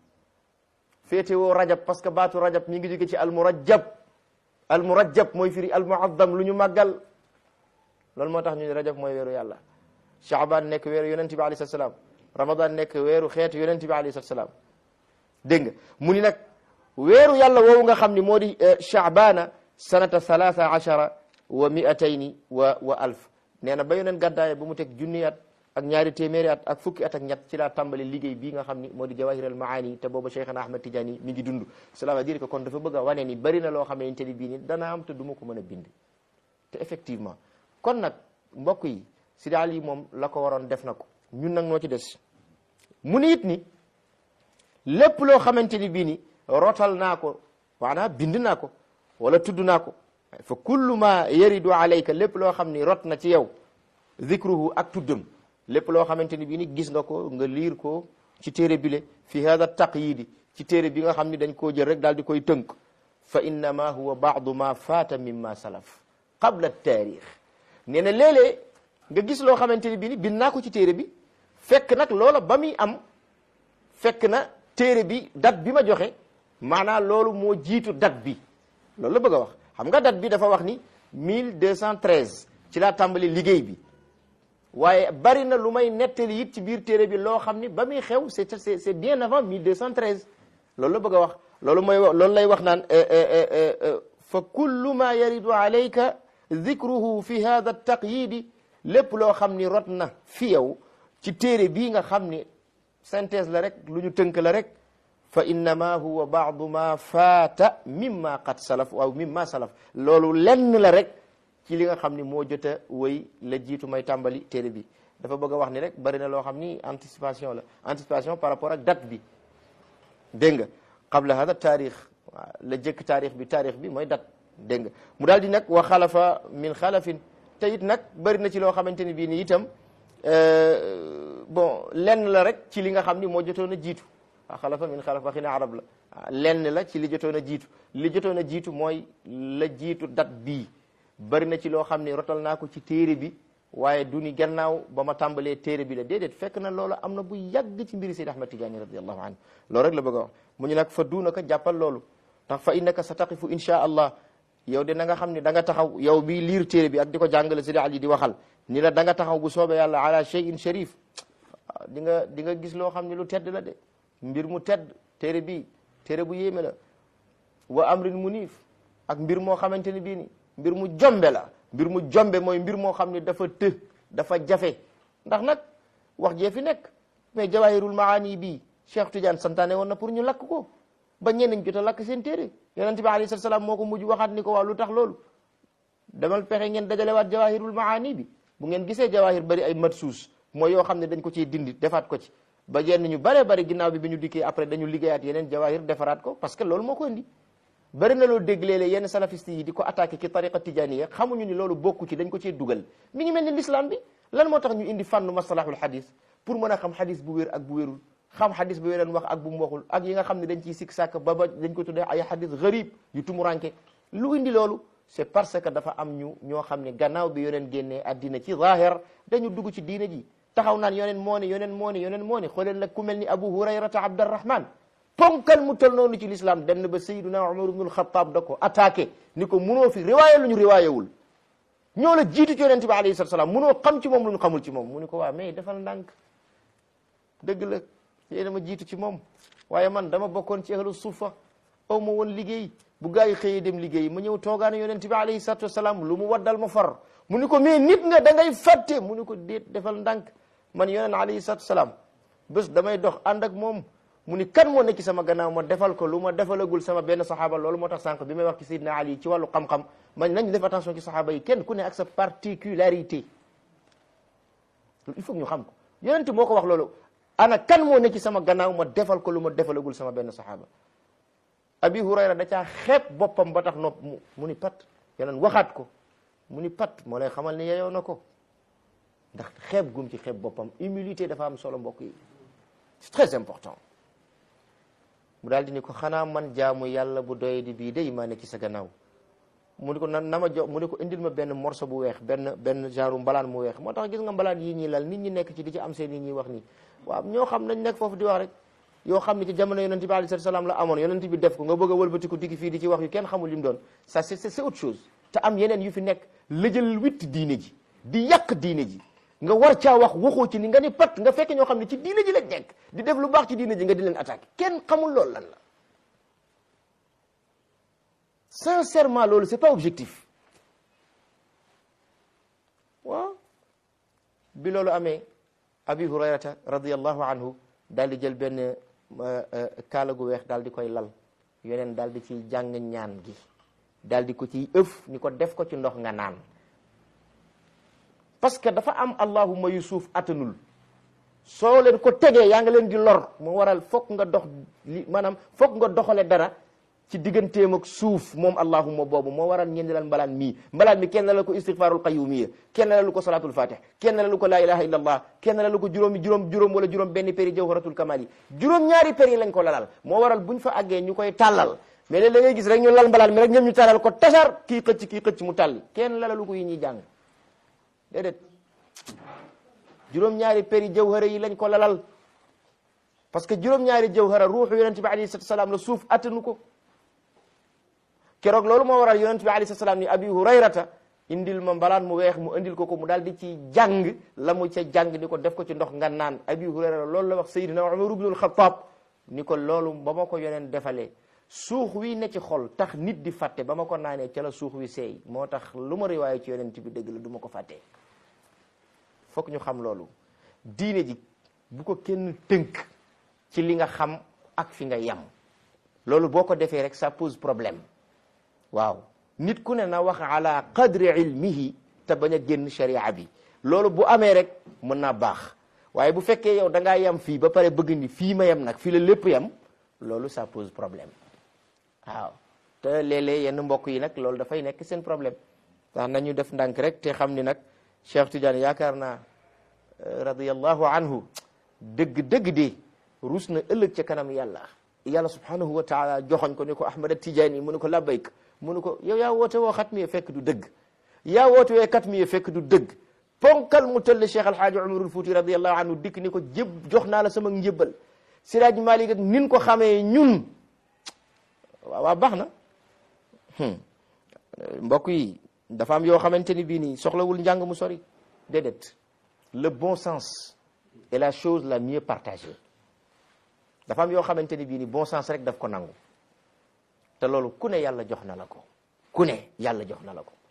féete woo rajab parce que baatu rajab mi ngi jóge ci almurajab almurajab mooy firi almuazzam lu ñu màggal loolu moo tax ñu ne rajab mooy weeru yàlla Shaaban nekk weeru yonente bi alayhi salaam Ramadan nekk weeru xeetu yonente bi alayhi salaam dégg nga mu ni nag weeru yàlla woowu nga xam ni moo di Shaabana sanata thalatha achara wa miatayni wa wa alf nee na ba yoneen gàddaaye ba mu teg junni at ak ñaari téeméeri at ak fukki at ak ñett ci laa tàmbali liggéey bii nga xam ni moo di jawahir al maani te booba Cheikhana Ahmad Tidiane mi ngi dund cela veut dire que kon dafa bëgg a wane ni bari na loo xam ne te ni bii ni dana am te du ma ko mën a bind te effectivement kon nag mbokk yi Sidi Ali moom la ko waroon def na ko ñun nag noo ci des mu ni it ni lépp loo xamante ni bii ni rotal naa ko maanaam bind naa ko wala tudd naa ko fa kullu ma yaridu alayka lépp loo xam ni rot na ci yow zikruhu ak tuddam lépp loo xamante ni bii ni gis nga ko nga liir ko ci téere bile fi hada taqyidi ci téere bi nga xam ni dañ koo jël rek daal di koy tënk fa innama huwa baadu ma faata mimma salaf qabla taarix nee na léeg-léeg nga gis loo xamante ni bii ni bind naa ko ci téere bi fekk nag loola ba muy am fekk na téere bi date bi ma joxe maanaam loolu moo jiitu date bi loolu la bëgg a wax xam nga date bi dafa wax ni 1213 ci laa tàmbali liggéey bi waaye bari na lu may nettali it ci biir téere bi loo xam ni ba muy xew c'est c'est c'est bien avant 1213 loolu la bëgg a wax loolu mooy loolu lay wax naan fa kullu ma yaridu alayka dhikruhu fi hada taqyidi lépp loo xam ni rot na fi yow ci téere bii nga xam ni synthèse la rek lu ñu tënk la rek fa innama huwa baadu ma faata mimma qad salaf waaw mimma salaf loolu lenn la rek ci li nga xam ni moo jot a wéy la jiitu may tàmbali téere bi dafa bëgg a wax ni rek bari na loo xam ni anticipation la anticipation par rapport ak date bi dégg nga qabla hada taarix waaw la jëkk taarix bi taarix bi mooy date dégg nga mu daal di nag wa xalafa min xalafin te it nag bari na ci loo xamante ni bii ni itam bon lenn la rek ci li nga xam ni moo jotoon a jiitu wa xalafa min xalaf waxi na arab la lenn la ci li jotoon a jiitu li jotoon a jiitu mooy la jiitu date bii bari na ci loo xam ni rotal naa ko ci téere bi waaye du ni gannaaw ba ma tàmbalee téere bi la déedéet fekk na loola am na bu yàgg ci mbiri Seydi Ahmad Tidiane radiallahu anhu loolu rek la bëgg a wax mu ñu nag fa duunaka jàppal loolu tax fa innaka sa taqifu insha allah yow de na nga xam ne da nga taxaw yow bi liir téere bi ak di ko jàngale Seydi Ali di waxal ni la da nga taxaw bu soobee yàlla ala shay'in sharif di nga di nga gis loo xam ne lu tedd la de mbir mu tedd téere bi téere bu yéeme la wa amrin munif ak mbir moo xamante ni bii ni mbir mu jombe la mbir mu jombe mooy mbir moo xam ne dafa të dafa jafe ndax nag wax jee fi nekk mais jawahirul maani bii Cheikh Tidiane santaane woon na pour ñu lakk ko ba ñeneen jot a lakk seen téere yonent bi alayhi salaam moo ko mujj waxaat ni ko waaw lu tax loolu demal pexe ngeen dajalewaat jawahirul maani bi bu ngeen gisee jawahir bari ay matsuus mooy yoo xam ne dañ ko ciy dindi defaat ko ci ba yenn ñu bare bari ginnaaw bi bi ñu dikkee après dañu liggéeyaat yeneen jawahir defaraat ko parce que loolu moo ko indi bari na loolu dégg léeg-léeg yenn salafiste yi di ko attaqué ci tariqa tijaniya xamuñu ni loolu bokku ci dañ ko cee dugal mi ngi mel ni l'islam bi lan moo tax ñu indi fànnu masalahul hadis pour mën a xam hadis bu wér ak bu wérul xam hadis bu wéran wax ak bu mu waxul ak yi nga xam ne dañ ciy sikk sàkk ba ba dañ ko tuddee ay hadis gharib yu tumuranke lu indi loolu c'est parce que dafa am ñu ñoo xam ne gannaaw bi yoneen génnee addina ci zahir dañu dugg ci diina ji taxaw naan yoneen moo ne yoneen moo ne yoneen moo ne xooleen la ku mel ni abu hurayrata abdarrahman ponkal mu tol noonu ci l'islam dem na ba sayyiduna umar ibnul xataab da ko attaqué ni ko munoo fi riwaayé lu ñu riwaayéwul ñoo la jiitu ci yonente bi alayhi salatu salaam munoo xam ci moom lu ñu xamul ci moom mu ni ko waa mais defal ndànk dëgg la yéena ma jiitu ci moom waaye man dama bokkoon ci ahlu suufa aw ma woon liggéey bu gaa yi xëyee dem liggéey ma ñëw toogaane yonente bi alayhi salatu wasalaam lu mu waddal ma far mu ni ko mais nit nga da ngay fàtte mu ni ko déet defal ndànk man yoneen alayhi salatu wasalaam bés damay dox ànd ak moom mu ni kan moo nekk ci sama gannaaw ma defal ko lu ma defalagul sama benn saxaaba loolu moo tax sànq bi may wax ci Seydina Ali ci wàllu xam-xam man nañ def attention ci saxaaba yi kenn ku ne ak sa particularité il faut ñu xam ko yonent moo ko wax loolu ana kan moo nekk ci sama gannaaw ma defal ko lu ma defalagul sama benn saxaaba abi hurayra da caa xeeb boppam ba tax nopp mu mu ni pat yeneen waxaat ko mu ni pat moo lay xamal ni yeyoo na ko ndax xeeb gum ci xeeb boppam humilité dafa am solo mbokk yi c'est très important mu daal di ni ko xanaa man jaamu yàlla bu doy di bii day maa ne ci sa gannaaw mu ne ko na na ma jox mu ne ko indil ma benn morceau bu weex benn benn genre mbalaan mu weex moo tax gis nga mbalaan yii ñii lal nit ñi nekk ci di ci am seen yi ñuy wax nii waaw ñoo xam nañ nekk foofu di wax rek yoo xam ne ci jamono yonent bi alayhi salaam la amoon yonent bi def ko nga bëgg a wëlbatiku dikki fii di ci wax yu kenn xamul li mu doon ça c'est c'est autre chose te am yeneen yu fi nekk lëjal witt diine ji di yàq diine ji nga war caa wax waxoo ci ni nga ni pat nga fekk ñoo xam ne ci diine ji lañ nekk di def lu baax ci diine ji nga di leen attaqué kenn xamul loolu lan la sincèrement loolu c'est pas objectif waaw bi loolu amee abi hurayrata radiallahu anhu daal di jël benn kaala gu weex daal di koy lal yeneen daal di ciy jàng ñaan gi daal di ko ciy ëf ni ko def ko ci ndox nga naan parce que dafa am allahuma yu suuf attanul soo leen ko tegee yaa nga leen di lor moo waral fokk nga dox li maanaam fokk nga doxale dara ci digganteem ak suuf moom allahuma boobu moo waral ñeen di lan mbalaan mii mbalaan mi kenn la ko istighfarul qayyumiyya kenn la lu ko salatul fatih kenn la lu ko la ilaha illa allah kenn la lu ko juróomi juróom juróom wala juróom benn péri jawharatul kamal yi juróom ñaari péri lañ ko lalal moo waral buñ fa àggee ñu koy tàllal mais léeg da ngay gis rek ñu lal mbalaan mi rek ñoom ñu tàllal ko tasar kii xëcc kii xëcc mu tàlli kenn la lu ko yi ñuy jàng déedéet juróom-ñaari péri jawhara yi lañ ko lalal parce que juróom-ñaari jawhara ruuxu yonent bi alayhi salatu salaam la suuf attanu ko keroog loolu moo waral yonent bi alayhi salatu salaam ni abi hurayrata indil ma mbalaan mu weex mu indil ko ko mu daal di ci jàng la mu ca jàng ni ko def ko ci ndox nga naan abi hurayrata loolu la wax sayyidina umar ibnul xattaab ni ko loolu ba ma ko yoneen defalee suux wi ne ci xol tax nit di fàtte ba ma ko naanee ca la suux wi seey moo tax lu ma riwaaye ci yonent bi dëgg la du ma ko fàttee fokk ñu xam loolu diine ji bu ko kenn tënk ci li nga xam ak fi nga yem loolu boo ko defee rek ça pose problème waaw nit ku ne na wax ala qadri ilmihi te bañ a génn sharia bi loolu bu amee rek mën naa baax waaye bu fekkee yow da ngaa yem fii ba pare bëgg ni fii ma yem nag fii la lépp yem loolu ça pose problème waaw te léeg-léeg yenn mbokk yi nag loolu dafay nekk seen problème ndax nañu def ndànk rek te xam ni nag Cheikh Tidiane yaakaar naa radiyallahu anhu dëgg dëgg de rus na ëllëg ca kanam yàlla yàlla subhanahu wa taala joxoñ ko ni ko Ahmad Tidiane mu ne ko labbayk mu ne ko yow yaa woote woo xat mi fekk du dëgg yaa woote wee kat mi fekk du dëgg ponkal mu tëll Cheikh Alhaaji Umarul Fuuti radiyallahu anhu dikk ni ko jëb jox naa la sama njëbbal Siraaj Malik ak nin ko xamee ñun waaw waaw baax na mbokk yi dafa am yoo xamante ni bii nii soxlawul njàng mu sori déedéet le bon sens est la chose la mieux partagée dafa am yoo xamante ni bii nii bon sens rek daf ko nangu te loolu ku ne yàlla jox na la ko ku ne yàlla jox na la ko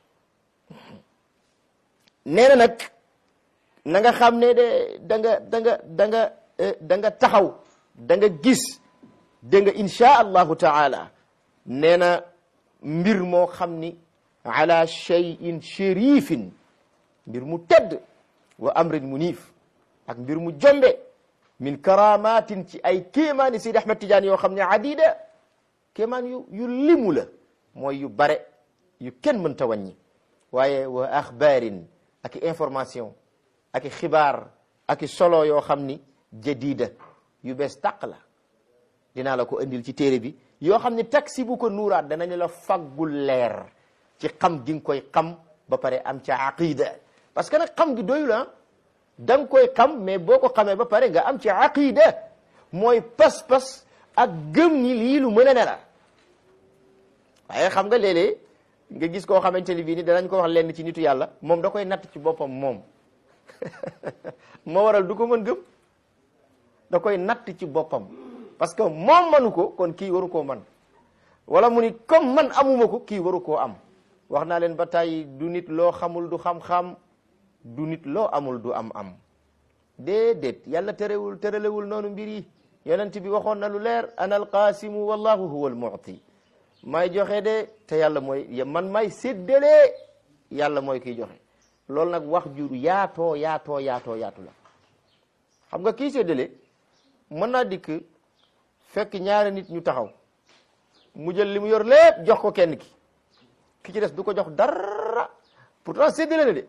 nee na nag na nga xam ne de da nga da nga da nga da nga taxaw da nga gis dégg nga insha allahu taala nee na mbir moo xam ni ala cheyin chérifin mbir mu tedd wa amrin munif ak mbir mu jombe min karamatin ci ay kéemaani Seydi Ahmad Tidiane yoo xam ne adida kéemaan yu yu limu la mooy yu bare yu kenn mënta wàññi waaye wa axbaarin ak information ak xibaar ak solo yoo xam ni jadida yu bees tàq la dinaa la ko andil ci téere bi yoo xam ne taksi bu ko nuuraat danañ la faggul leer ci xam gi nga koy xam ba pare am ca aqida parce que nag xam gi doyul ah da nga koy xam mais boo ko xamee ba pare nga am ci aqida mooy pas-pas ak gëm ni lii lu mën a ne la waaye xam nga léeg-léeg nga gis koo xamante ni bii ni danañ ko wax lenn ci nitu yàlla moom da koy natt ci boppam moom moo waral du ko mën gëm da koy natt ci boppam parce que moom manu ko kon kii waru koo man wala mu ni comme man amuma ko kii waru koo am wax naa leen ba tàyyi du nit loo xamul du xam-xam du nit loo amul du am-am déedéet yàlla terewul terelewul noonu mbir yi yonent bi waxoon na lu leer ana alqaasimu wallahu huwa almu'ti may joxe de te yàlla mooy man may séddale yàlla mooy kiy joxe loolu nag wax jur yaatoo yaatoo yaatoo yaatu la xam nga kii séddale mën naa dikk fekk ñaari nit ñu taxaw mu jël li mu yor lépp jox ko kenn ki ki ci des du ko jox dara pourtant séddale na de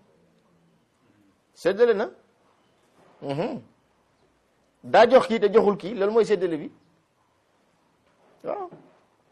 séddale na daa jox kii te joxul kii loolu mooy séddale bi waaw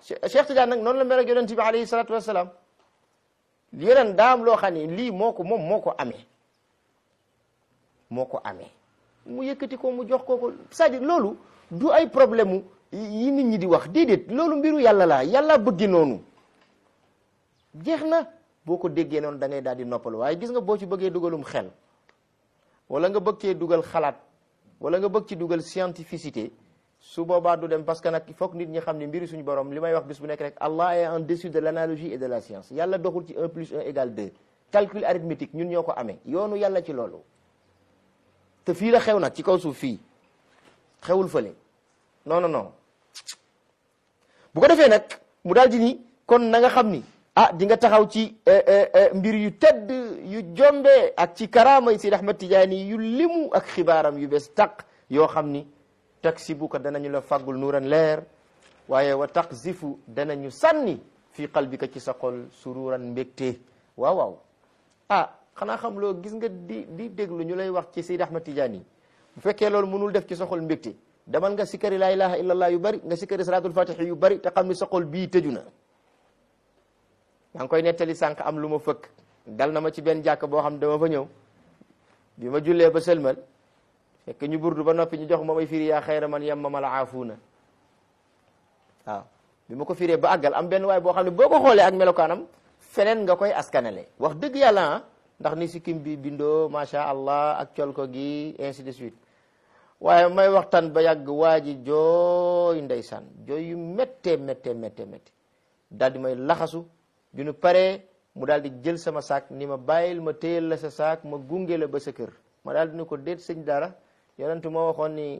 Cheikh Tidiane nag noonu la mel ak yonent bi alayhi salatu wassalam yeneen daam loo xam ne lii moo ko moom moo ko amee moo ko amee mu yëkkati ko mu jox ko ko c'est-à-dire loolu du ay problème mu yi nit ñi di wax déedéet loolu mbiru yàlla la yàlla bëggi noonu jeex na boo ko déggee noonu da ngay daal di noppalu waaye gis nga boo ci bëggee dugalum xel wala nga bëgg cee dugal xalaat wala nga bëgg ci dugal scientificité su boobaa du dem parce que nag il faut que nit ñi xam ne mbiri suñu borom li may wax bis bu nekk rek Allah est en dessus de l'analogie et de la science yàlla doxul ci un plus un égale deux calcul arithmétique ñun ñoo ko amee yoonu yàlla ci loolu te fii la xew nag ci kaw suuf fii xewul fële non non non bu ko defee nag mu daal di ni kon na nga xam ni ah di nga taxaw ci mbir yu tedd yu jombe ak ci karaama yi Seydi Ahmad Tijaani yu limu ak xibaaram yu bees taq yoo xam ni taksibuka danañu la fàggul nuuran leer waaye wa taqzifu danañu sànni fii qalbika ci sa xol sururan mbégte waaw waaw ah xanaa xam loo gis nga di di déglu ñu lay wax ci Seydi Ahmad Tijaani bu fekkee loolu mënul def ci sa xol mbégte demal nga sikkari laa ilaha illallah yu bari nga sikkari salaatul fatihi yu bari te xam ni sa xol bii tëju na maa ngi koy nettali sànq am lu ma fëkk dal na ma ci benn jàkk boo xam dama fa ñëw bi ma jullee ba sëlmal fekk ñu burdu ba noppi ñu jox ma may firi yaa xayra man yem ma ma la aafuuna waaw bi ma ko firee ba àggal am benn waay boo xam ne boo ko xoolee ak melokaanam feneen nga koy askanale wax dëgg yàlla ah ndax ni sikkim bi bindoo macha allah ak col ko gi ainsi de suite waaye may waxtaan ba yàgg waa ji jooy ndeysaan jooy yu méttee méttee méttee méttee daal di may laxasu bi nu paree mu daal di jël sama saak ni ma bàyyil ma téyel la sa saak ma gunge la ba sa kër ma daal di ni ko déet sëñ dara yonentu moo waxoon ni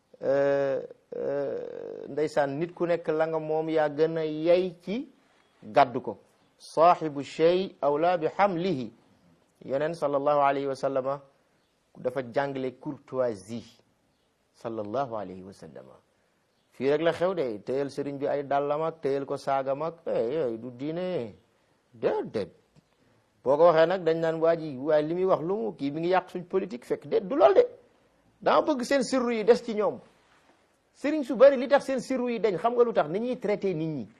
ndeysaan nit ku nekk la nga moom yaa gën a yay ci gàddu ko saaxibu shay awla bi hamlihi yeneen sallallahu alayhi wa sallama dafa jàngale courtoisie sallallahu alayhi wa sallama fii rek la xew de téyel sëriñ bi ay dàllam ak téyel ko saagam ak yooyu du diine déedéet boo ko waxee nag dañ naan waa ji waaye li muy wax lu mu kii mi ngi yàq suñ politique fekk déet du lool de dama bëgg seen sirru yi des ci ñoom sëriñ su bari li tax seen sirru yi dañ xam nga lu tax ni ñuy traité nit ñi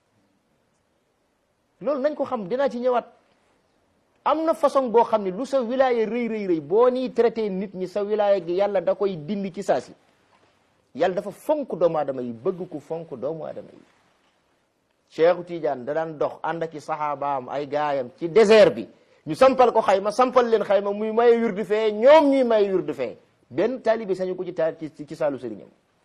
loolu nañ ko xam dinaa ci ñëwaat am na façon boo xam ne lu sa wilaya rëy rëy rëy boo nii traité nit ñi sa wilaya gi yàlla da koy dindi ci saa si yàlla dafa fonk doomu aadama yi bëgg ku fonk doomu aadama yi Cheikhu Tidiane da daan dox ànd ak i saxaabaam ay gaayam ci désert bi ñu sampal ko xayma sampal leen xayma muy maye wirdu fee ñoom ñuy maye wirdu fee benn taalibe sañu ko ci taal ci ci saalu sëriñam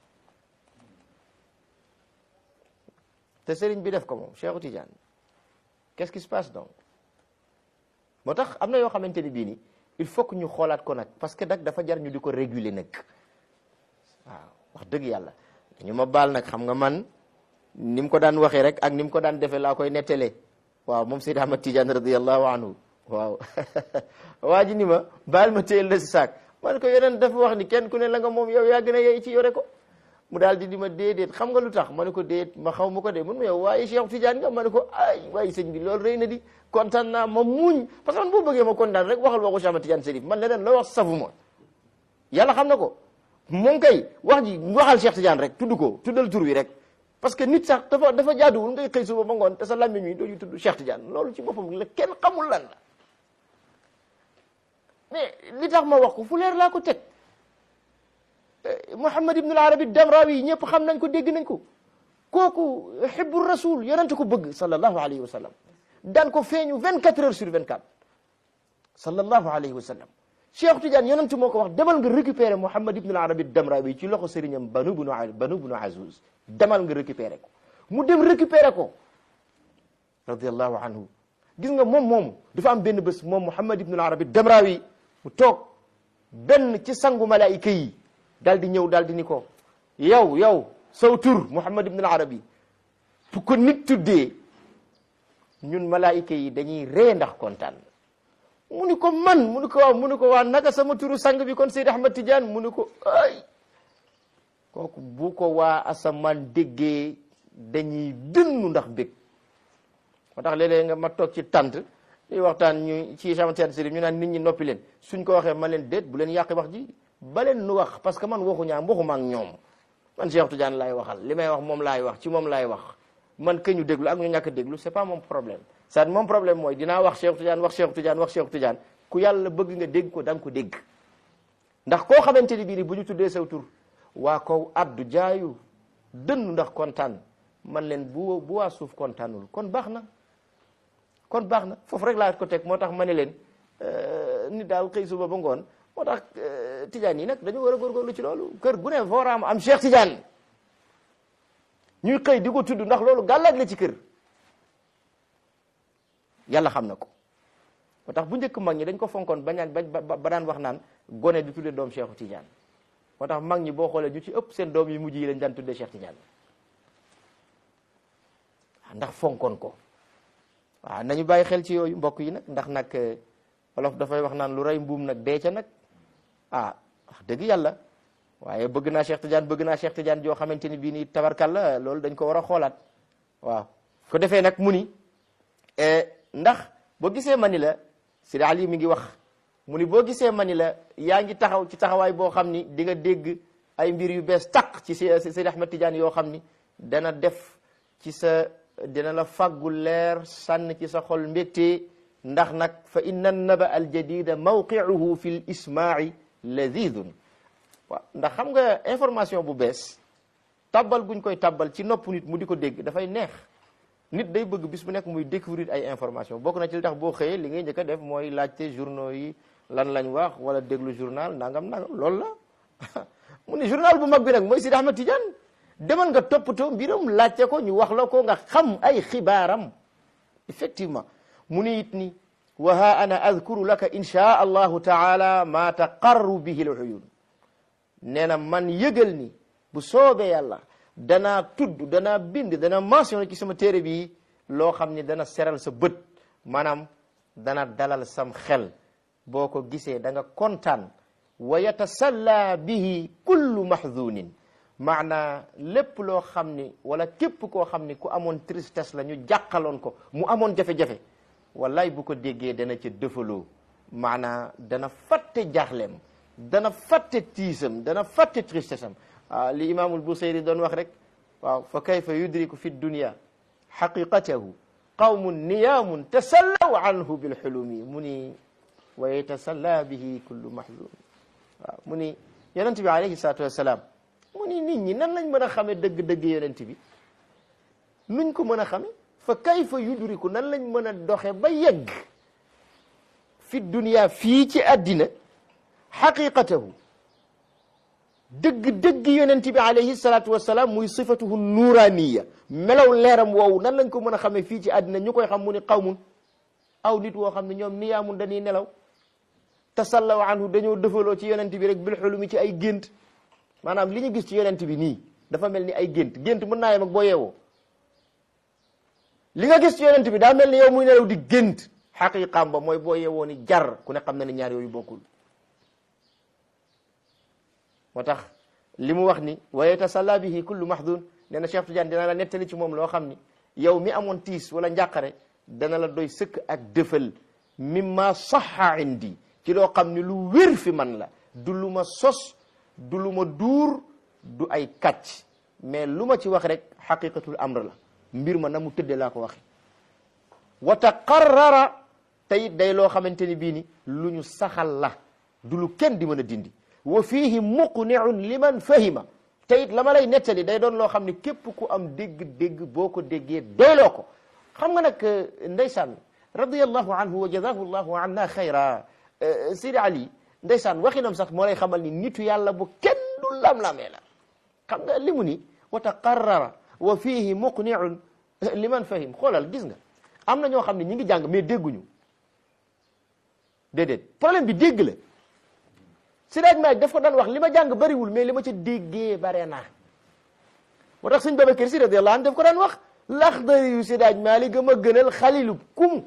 te sëriñ bi def ko moom Cheikhu Tidiane qu'est-ce qui se passe donc moo tax am na yoo xamante ni bii ni il faut que ñu xoolaat ko nag parce que nag dafa jar ñu di ko réguler nag waaw wax dëgg yàlla dañu ma baal nag xam nga man ni mu ko daan waxee rek ak ni mu ko daan defee laa koy nettalee waaw moom Seydi Ahmad Tidiane radiyallahu anhu waaw waa ji ni ma baal ma téyel la si saak man ko yeneen dafa wax ni kenn ku ne la nga moom yow yaa gën a yey ci yore ko mu daal di di ma déedéet xam nga lu tax ma ne ko déet ma xaw ma ko dee mun ma yow waaye Cheikh Tidiane nga ma ne ko ay waaye sëñ bi loolu rëy na di kontaan naa ma muñ parce que man boo bëggee ma kontaan rek waxal waxu Cheikh Ahmad Tidiane Chérif man leneen loo wax safu ma yàlla xam na ko moom kay wax ji waxal Cheikh Tidiane rek tudd ko tuddal tur wi rek parce que nit sax dafa dafa jaaduwul ngay xëy suba ba ngoon te sa làmmiñ wi doo ñu tudd Cheikh Tidiane loolu ci boppam la kenn xamul lan la mais li tax ma wax ko fu leer laa ko teg Muhammad ibn al-Arabi Damrawi ñëpp xam nañ ko dégg nañ ko kooku xibbu rasul yonent ko bëgg sallallahu alayhi wa sallam daan ko feeñu 24 heures sur 24 sallallahu alayhi wa sallam Cheikh Tidiane yonent moo ko wax demal nga récupérer Muhammad ibn al-Arabi Damrawi ci loxo sëriñam Banu bunu Banu bunu Azuz demal nga récupérer ko mu dem récupérer ko radiyallahu anhu gis nga moom moomu dafa am benn bés moom Muhammad ibn al-Arabi Damrawi mu toog benn ci sangu malaayika yi daal di ñëw daal di ni ko yow yow saw tur Muhammad ibn al-Arabi fu ko nit tuddee ñun malaayika yi dañuy ree ndax kontaan mu ni ko man mu ni ko waaw mu ni ko waa naka sama turu sang bi kon Seydi Ahmad Tidiane mu ni ko ay kooku bu ko waa asamaan déggee dañuy dënnu ndax bég moo tax léeg-léeg nga ma toog ci tant ñuy waxtaan ñu ci Cheikh Tidiane Chérif ñu naan nit ñi noppi leen suñ ko waxee ma leen déet bu leen yàqi wax ji ba leen nu wax parce que man waxu ñaam waxuma ak ñoom man Cheikh Tidiane laay waxal li may wax moom laay wax ci moom laay wax man que ñu déglu ak ñu ñàkk a déglu c'est pas mon problème c'est mon problème mooy dinaa wax Cheikh Tidiane wax Cheikh Tidiane wax Cheikh Tidiane ku yàlla bëgg nga dégg ko da nga ko dégg ndax koo xamante ni bii ni bu ñu tuddee saw tur waa kaw addu jaayu dënn ndax kontaan man leen bu bu waa suuf kontaanul kon baax na kon baax na foofu rek laa ko teg moo tax ma ne leen nit daal xëy suba ba ngoon moo tax Tidiane yi nag dañu war a góorgóorlu ci loolu kër gu ne fooraam am Cheikh Tidiane ñuy xëy di ko tudd ndax loolu gàllaaj la ci kër yàlla xam na ko moo tax bu njëkk mag ñi dañ ko fonkoon bañaan ba ba daan wax naan gone di tudde doom Cheikh Tidiane moo tax mag ñi boo xoolee ñu ci ëpp seen doom yi mujj yi lañ daan tudde Cheikh Tidiane ndax fonkoon ko waaw nañu bàyyi xel ci yooyu mbokk yi nag ndax nag wolof dafay wax naan lu rey mbuum nag dee ca nag ah wax dëgg yàlla waaye bëgg naa Cheikh Tidiane bëgg naa Cheikh Tidiane joo xamante ni bii nii tabarkalla loolu dañ ko war a xoolaat waaw ko defee nag mu ni ndax boo gisee ma ni la Sidi Ali mi ngi wax mu ni boo gisee ma ni la yaa ngi taxaw ci taxawaay boo xam ni di nga dégg ay mbir yu bees taq ci Sidi Ahmed Tidiane yoo xam ni dana def ci sa dina la fàggu leer sànn ci sa xol mbégte ndax nag fa inna naba al jadida mawqiuhu fi l ismaai ladidun waaw ndax xam nga information bu bees tabbal guñ koy tabbal ci nopp nit mu di ko dégg dafay neex nit day bëgg bis bu nekk muy découvrir ay information bokk na ci li tax boo xëyee li ngay njëkk a def mooy laajte journaux yi lan lañ wax wala déglu journal nangam nangam loolu la mu ni journal bu mag bi nag mooy Sidi Ahmed Tidiane demal nga toppatoo mbiram laajte ko ñu wax la ko nga xam ay xibaaram effectivement mu ni it ni wa ha ana adkuru laka insha allahu taala ma taqarru bihi l uyun nee na man yëgal ni bu soobee yàlla danaa tudd danaa bind dana mentionné ci sama téere bi loo xam ni dana seral sa bët maanaam dana dalal sam xel boo ko gisee da nga kontaan wa yatasalla bihi kullu mahzunin maanaa lépp loo xam ni wala képp koo xam ni ku amoon tristesse la ñu jàqaloon ko mu amoon jafe-jafe wallaay bu ko déggee dana ca dëfaloo maanaa dana fàtte jaaxleem dana fàtte tiisam dana fàtte tristesse am waaw li imaamul Busayri doon wax rek waaw fa kayfa yudriku fi dunya xaqiqatahu qawmun niyaamun tasallaw anhu bilxulumi mu ni wa yatasalla bihi kullu mahzun waaw mu ni yonent bi alayhi salatu wassalaam mu ni nit ñi nan lañ mën a xamee dëgg-dëgg yonent bi nuñ ko mën a xame fa kayfa yudriku nan lañ mën a doxe ba yegg fi dunya fii ci àddina xaqiqatahu dëgg-dëgg yonent bi alayhi salatu wasalaam muy sifatuhu nuuraniya melaw leeram woowu nan lañ ko mën a xamee fii ci àddina ñu koy xam mu ni qawmun aw nit woo xam ne ñoom niyaamun dañuy nelaw tasallaw anhu dañoo dëfaloo ci yonent bi rek bil xulumi ci ay gént maanaam li ñu gis ci yonent bi nii dafa mel ni ay gént gént mën naa yem ak boo yeewoo li nga gis ci yonent bi daa mel ni yow muy nelaw di gént xaqiqaam ba mooy boo yeewoo ni jar ku ne xam na ne ñaar yooyu bokkul moo tax li mu wax ni wa yatasalla bihi kullu mahdun nee na Cheikh Tidiane dina la nettali ci moom loo xam ni yow mi amoon tiis wala njàqare dana la doy sëkk ak dëfal mimma saxa indi ci loo xam ni lu wér fi man la du lu ma sos du lu ma duur du ay kàcc mais lu ma ci wax rek xaqiqatul amr la mbir ma na mu tëddee laa ko waxe wa taqarrara te it day loo xamante ni bii ni lu ñu saxal la du lu kenn di mën a dindi wa fihi muqniun liman fahima te it la ma lay nettali day doon loo xam ne képp ku am dégg-dégg boo ko déggee doyloo ko xam nga nag ndeysaan radiallahu anhu wa jazahu llahu anna xayra Sidi Ali ndeysaan waxinam sax moo lay xamal ni nitu yàlla bu kenn du lam-lamee la xam nga li mu ni wa taqarrara wa fihi muqniun liman fahim xoolal gis nga am na ñoo xam ne ñi ngi jàng mais dégguñu déedéet problème bi dégg la Sidaaj Maalik daf ko daan wax li ma jàng bariwul mais li ma ca déggee bare naa moo tax sëñ Babacar Si radiyallahu anhu daf ko daan wax Laxdari yu Sidaaj Maalik ga ma gënal xalilub kum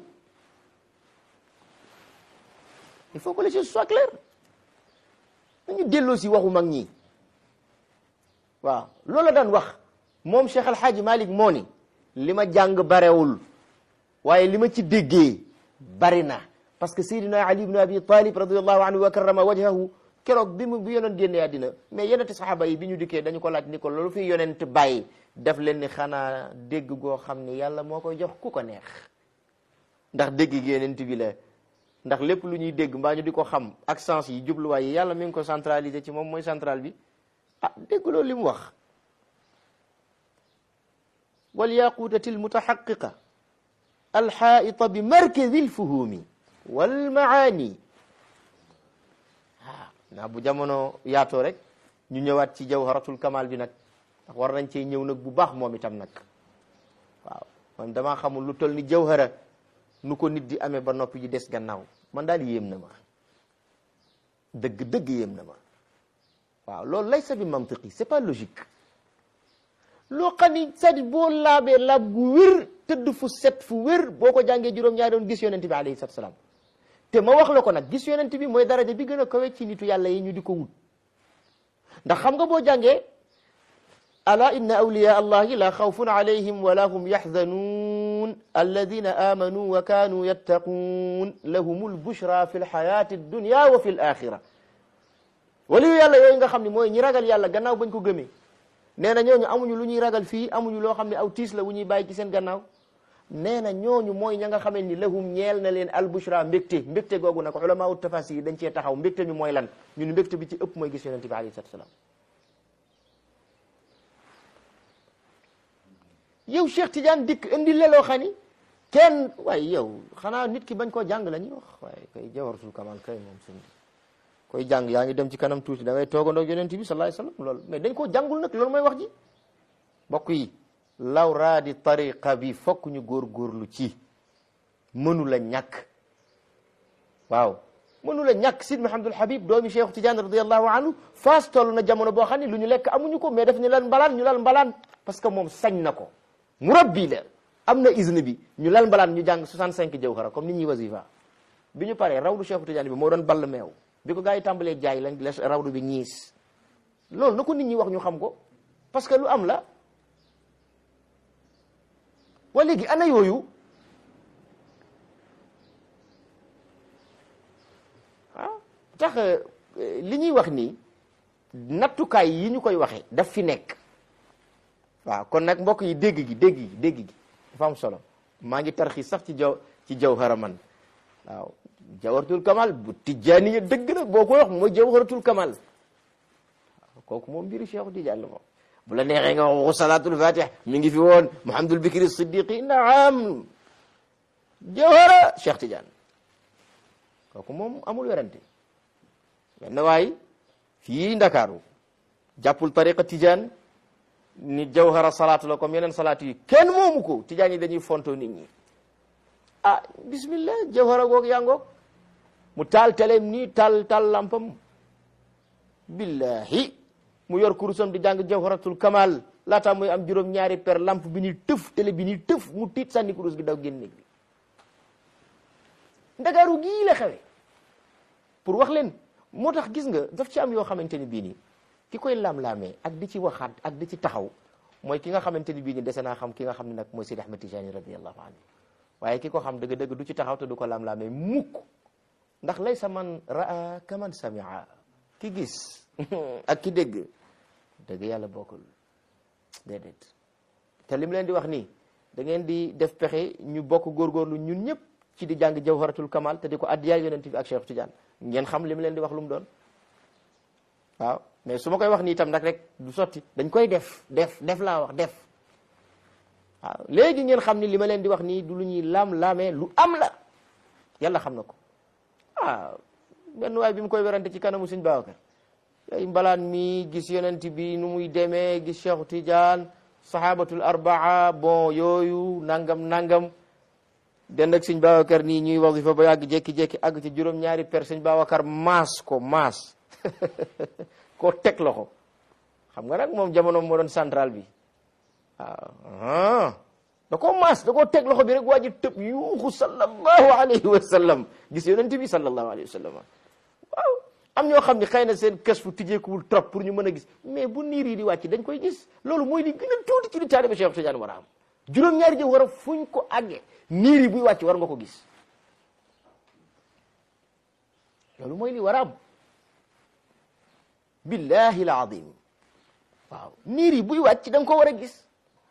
il faut que les choses soient claires nañu delloo si waxu mag ñi waaw loolu la daan wax moom Cheikh El Hadj Malick moo ni li ma jàng barewul waaye li ma ci déggee bari na parce que Seydina Ali ibn Abi Talib radiyallahu anhu wa karrama wajhahu keroog bi mu bi yonent génnee àddina mais yenente saxaaba yi bi ñu dikkee dañu ko laaj ni ko loolu fi yonent bàyyi def leen ni xanaa dégg goo xam ni yàlla moo koy jox ku ko neex ndax dégg gi yonent bi la ndax lépp lu ñuy dégg mbaa ñu di ko xam ak sens yi jubluwaay yi yàlla mi ngi ko centralisé ci moom mooy central bi ah dégg loolu li mu wax wal yaqutati almutahaqiqa alxaita bi markazi lfuhumi wal maani ah naa bu jamono yaatoo rek ñu ñëwaat ci jawharatul kamal bi nag ndax war nañ cee ñëw nag bu baax moom itam nag waaw man damaa xamul lu toll ni jawhara nu ko nit di amee ba noppi ji des gannaaw man daal yéem na ma dëgg dëgg yéem na ma waaw loolu laysa bi mantiqi c'est pas logique loo xam ni c'est-à-dire boo laabee laab gu wér tëdd fu set fu wér boo ko jàngee juróom-ñaari doon gis yonent bi alayhi salaatu salaam te ma wax la ko nag gis yonent bi mooy daraja bi gën a kawe ci nitu yàlla yi ñu di ko wut ndax xam nga boo jàngee ala inna awliya allahi la xawfun alayhim wala hum yaxzanuun alladina amanu wa kanu yattaquun lahumul bushra fi lxayati dunya wa fi l axira waliyu yàlla yooyu nga xam ne mooy ñi ragal yàlla gannaaw bañ ko gëmee nee na ñooñu amuñu lu ñuy ragal fii amuñu loo xam ne aw tiis la wu ñuy bàyyi ci seen gannaaw nee na ñooñu mooy ña nga xamee ni lahum ñeel na leen albushra mbégte mbégte googu nag ulama u tafasir yi dañ cee taxaw mbégte mi mooy lan ñun mbégte bi ci ëpp mooy gis yonente bi alayhi salatu salaam yow Cheikh Tidiane dikk indi leloo xam ni kenn waaye yow xanaa nit ki bañ koo jàng la ñuy wax waaye kay jawaratul kamal kay moom suñu koy jàng yaa ngi dem ci kanam tuuti da ngay toogandoo yonent bi sallallahu alayhi wasallam loolu mais dañ koo jàngul nag loolu mooy wax ji mbokk yi law raadi tariqa bi fokk ñu góorgóorlu ci mënu la ñàkk waaw mënu la ñàkk Sid Mahamadul Habib doomi Cheikh Tidiane radiallahu anhu faas toll na jamono boo xam ne lu ñu lekk amuñu ko mais daf ñu lal mbalaan ñu lal mbalaan parce que moom sañ na ko murabbi la am na izne bi ñu lal mbalaan ñu jàng 65 jawhara comme nit ñuy wasifa bi ñu paree rawdu Cheikh Tidiane bi moo doon ball meew bi ko gaa yi tàmbalee jaay lañ les rawdu bi ñiis loolu na ko nit ñi wax ñu xam ko parce que lu am la wa léegi ana yooyu ah tax li ñuy wax nii nattukaay yi ñu koy waxee daf fi nekk waaw kon nag mbokk yi dégg gi dégg gi dégg gi dafa am solo maa ngi tarxi sax ci jaw ci jawhara man waaw jawharatul kamal bu tijjaani dëgg nag boo koy wax mooy jawharatul kamal waaw kooku moom mbiru Cheikh Tidiane la moom bu la neexee nga wax waxu salatul fatih mi ngi fi woon Muhammadul Bikri Siddiqi naam jawhara Cheikh Tidiane kooku moom amul werante benn waay fii Ndakaaru jàppul tariqa Tidiane ni jawhara salaatu la comme yeneen salaatu yi kenn moomu ko Tidiane yi dañuy fonto nit ñi ah bismillah jawhara goog yaa ngoog mu taal teleem nii taal taal lampam billahi mu yor kurusam di jàng jawharatul kamal laata muy am juróom ñaari per lamp bi ni tëf télé bi ni tëf mu tiit sànni kurus gi daw génn néeg bi ndakaaru gii la xewe pour wax leen moo tax gis nga daf ci am yoo xamante ni bii nii ki koy lam-laamee ak di ci waxaat ak di ci taxaw mooy ki nga xamante ni bii nii dese naa xam ki nga xam ne nag mooy Sidi Ahmed Tijani radiallahu anhu waaye ki ko xam dëgg-dëgg du ci taxaw te du ko lam-laamee mukk ndax laysa man raa kaman samia ki gis ak ki dégg dëgg yàlla bokkul déedéet te li mu leen di wax nii da ngeen di def pexe ñu bokk góorgóorlu ñun ñëpp ci di jàng jawharatul kamal te di ko addiyaay yonent bi ak Cheikh Tidiane ngeen xam li mu leen di wax lu mu doon waaw mais su ma koy wax nii itam nag rek du sotti dañ koy def def def laa wax def waaw léegi ngeen xam ni li ma leen di wax nii du lu ñuy laam-laamee lu am la yàlla xam na ko ah benn waay bi mu koy werante ci kanamu Sëñ Babacar ay mbalaan mi gis yonent bi nu muy demee gis Cheikh Tidiane sahabatul arbaa bon yooyu nangam nangam den ak Sëñ Babacar nii ñuy wasifa ba yàgg jékki-jékki àgg ci juróom-ñaari per Sëñ Babacar maas ko maas koo teg loxo xam nga nag moom jamono moo doon central bi waaw da koo maas da koo teg loxo bi rek waa ji tëb yuuxu sallallahu alayhi wa sallam gis yonent bi sallallahu alayhi wa sallam waaw am ñoo xam ne xëy na seen kës fu tijjeekuwul trop pour ñu mën a gis mais bu niir yi di wàcc dañ koy gis loolu mooy li gën a tuuti ci li taaliba Cheikh Tidiane war a am juróom-ñaari jëf war a fuñ ko àggee niir yi buy wàcc war nga ko gis loolu mooy li war a am billahi al azim waaw niir yi buy wàcc da nga ko war a gis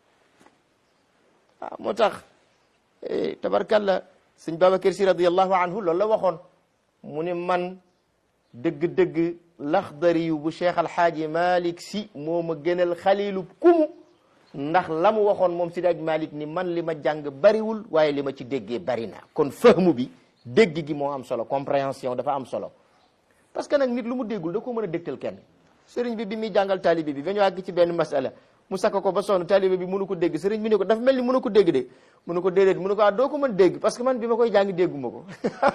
waaw moo tax tabarkalla sëñ Babacar si radiallahu anhu loolu la waxoon mu ne man dëgg-dëgg laxdari yu bu cheikh alxaaji malik si moo ma gënal xalilu kumu ndax la mu waxoon moom si daaj malik ni man li ma jàng bariwul waaye li ma ci déggee bari na kon fahmu bi dégg gi moo am solo compréhension dafa am solo parce que nag nit lu mu déggul da ko mën a dégtal kenn sëriñ bi bi muy jàngal taalibe bi ba ñu àgg ci benn masala mu sakk ko ba sonn taalibe bi mënu ko dégg sëriñ bi ne ko dafa mel ni mënu ko dégg de mënu ko déedéet mënu ko ah doo ko mën dégg parce que man bi ma koy jàng dégguma ko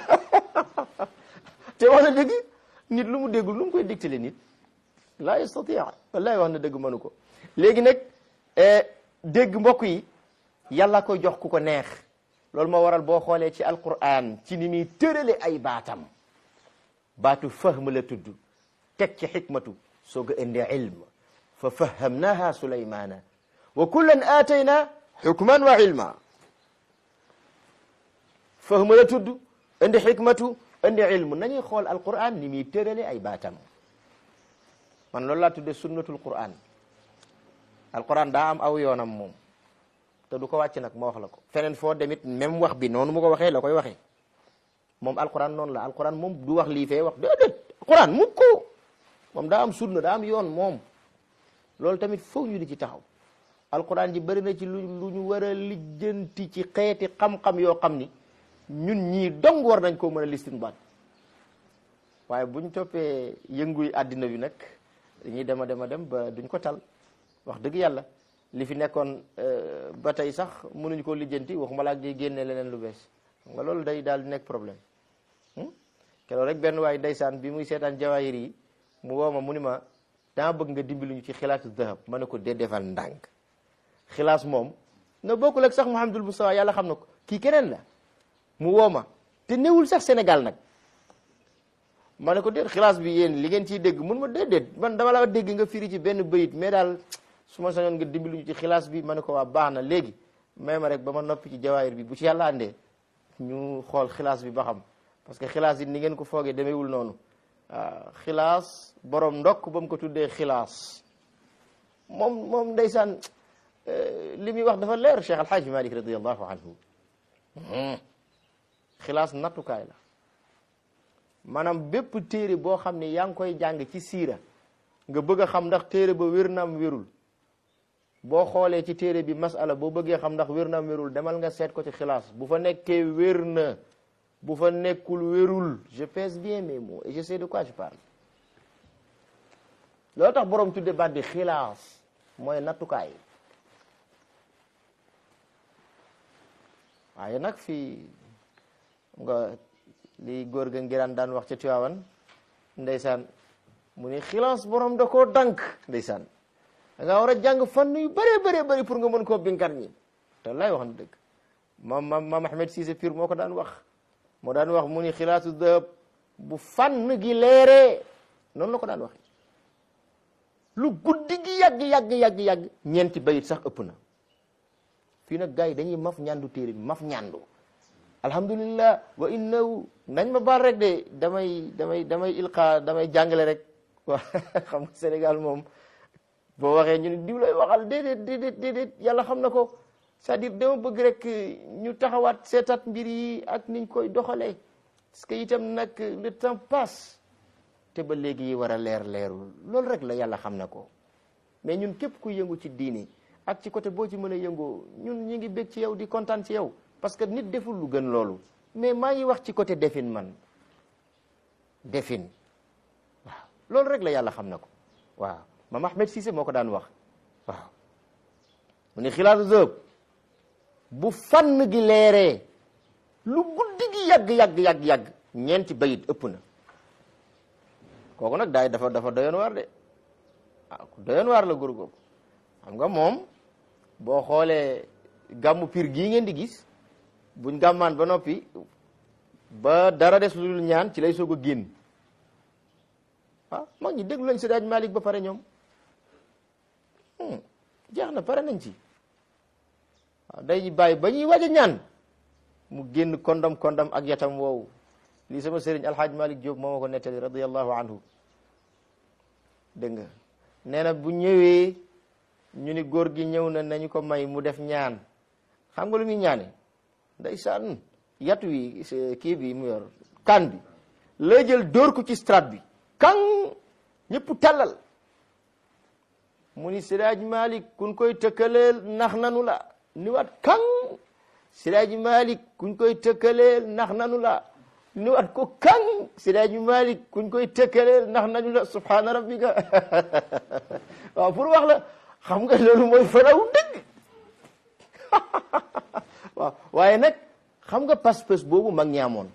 te wax na dëgg nit lu mu déggul lu mu koy dégtale nit laa yastati wallahi wax na dëgg mënu ko léegi nag dégg mbokk yi yàlla koy jox ku ko neex loolu moo waral boo xoolee ci alquran ci ni muy tërale ay baatam baatu fahm la tudd teg ci xikmatu soog a indi ilm fa fahamnaha sulaymana wa kullan aatayna xukman wa ilma fahm la tudd indi xikmatu indi ilm nañuy xool alquran ni muy tërale ay baatam man loolu laa tudde sunnatul quran alquran daa am aw yoonam moom te du ko wàcc nag ma wax la ko feneen foo demit même wax bi noonu mu ko waxee la koy waxee moom alquran noonu la alquran moom du wax lii fee wax déedéet alquran mu ko moom daa am sunna daa am yoon moom loolu tamit foog ñu di ci taxaw alquran ji bëri na ci lu lu ñu war a lijjanti ci xeeti xam-xam yoo xam ni ñun ñii dong war nañ koo mën a listinbaat waaye buñ toppee yënguy àddina bi nag dañuy dem a dem a dem ba duñ ko tal wax dëgg yàlla li fi nekkoon ba tey sax mënuñ koo lijjanti waxuma laak di génne leneen lu bees xam nga loolu day daal di nekk problème keroog rek benn waay ndeysaan bi muy seetaan jawaahir yi mu woo ma mu ni ma dama bëgg nga dimbali ñu ci xilaasu dahab ma ne ko dee defal ndànk xilaas moom na bokkul ak sax Mouhamadul Moustapha yàlla xam na ko kii keneen la mu woo ma te newul sax Sénégal nag ma ne ko déet xilaas bi yéen li ngeen ciy dégg mun ma déedéet man dama la dégg nga firi ci benn bayit mais daal su ma sañoon nga dimbali ñu ci xilaas bi ma ne ko waa baax na léegi may ma rek ba ma noppi ci jawaahir bi bu ci yàlla andee ñu xool xilaas bi ba xam parce que xilaas yi ni ngeen ko foogee demeewul noonu waaw xilaas borom ndokk ba mu ko tuddee xilaas moom moom ndeysaan li muy wax dafa leer Cheikh Alhaaji Malik radiallahu anhu xilaas nattukaay la maanaam bépp téere boo xam ne yaa ngi koy jàng ci siira nga bëgg a xam ndax téere ba wér naam wérul boo xoolee ci téere bi masala boo bëggee xam ndax wér naam wérul demal nga seet ko ci xilaas bu fa nekkee wér na bu fa nekkul wérul je pèse bien mes mots et je sais de quoi je parle loolu tax borom tudde baat bi xilaas mooy nattukaay waaye nag fii nga li góor ga ngiraan daan wax ca Tiwaawan ndeysaan mu ni xilaas borom da koo dank ndeysaan da ngaa war a jàng fànn yu bëree bëree bëri pour nga mën koo binkar ñi te lay wax na dëgg maam maam maam Ahmed Cissé Pire moo ko daan wax moo daan wax mu ni xilaasu dëhëb bu fànn gi leeree noonu la ko daan wax lu guddi gi yàgg yàgg yàgg yàgg ñeenti bayit sax ëpp na fii nag gars yi dañuy maf ñandu téere bi maf ñandu alhamdulillah wa innahu nañ ma baal rek de damay damay damay ilqa damay jàngale rek waa xam nga Sénégal moom boo waxee ñu ne diw lay waxal déedéet déedéet déedéet yàlla xam na ko c'est-à-dire dama bëgg rek ñu taxawaat seetaat mbir yi ak niñ koy doxalee parce que itam nag le temps passe te ba léegi yi war a leer leerul loolu rek la yàlla xam na ko mais ñun képp ku yëngu ci diini ak ci côté boo ci mën a yëngoo ñun ñi ngi bég ci yow di kontaan ci yow parce que nit deful lu gën loolu mais maa ngi wax ci côté defin man defin waaw loolu rek la yàlla xam na ko waaw Mame Ahmed Cissé moo ko daan wax waaw mu ne xilaatu zëb bu fànn gi leeree lu guddi gi yàgg yàgg yàgg yàgg ñeenti bayit ëpp na kooku nag daay dafa dafa doyoon waar de ah doyoon waar la góor googu xam nga moom boo xoolee gàmmu pir gii ngeen di gis buñ gàmmaan ba noppi ba dara des lu dul ñaan ci lay soog a génn ah mag ñi déglu lañ Seydi Hadji Malick ba pare ñoom jeex na pare nañ ci waaw day bàyyi ba ñuy waaj a ñaan mu génn kondam kondam ak yatam woowu lii sama sëriñ alhaaj Malick Diop moo ma ko nettali radiyallahu anhu dégg nga nee na bu ñëwee ñu ni góor gi ñëw na nañu ko may mu def ñaan xam nga lu muy ñaane ndeysaan yat wi kii bi mu yor kan bi lay jël dóor ko ci strat bi kan ñëpp tàllal mu ni Siraaj Malik kuñ koy tëkkaleel nax nanu la ni waat kan Siraaj Malik kuñ koy tëkkaleel nax nanu la ni waat ko kan Siraaj Malik kuñ koy tëkkaleel nax nanu la subhaana rabbika waaw pour wax la xam nga loolu mooy faraw dëgg waaw waaye nag xam nga pas-pas boobu mag ñi amoon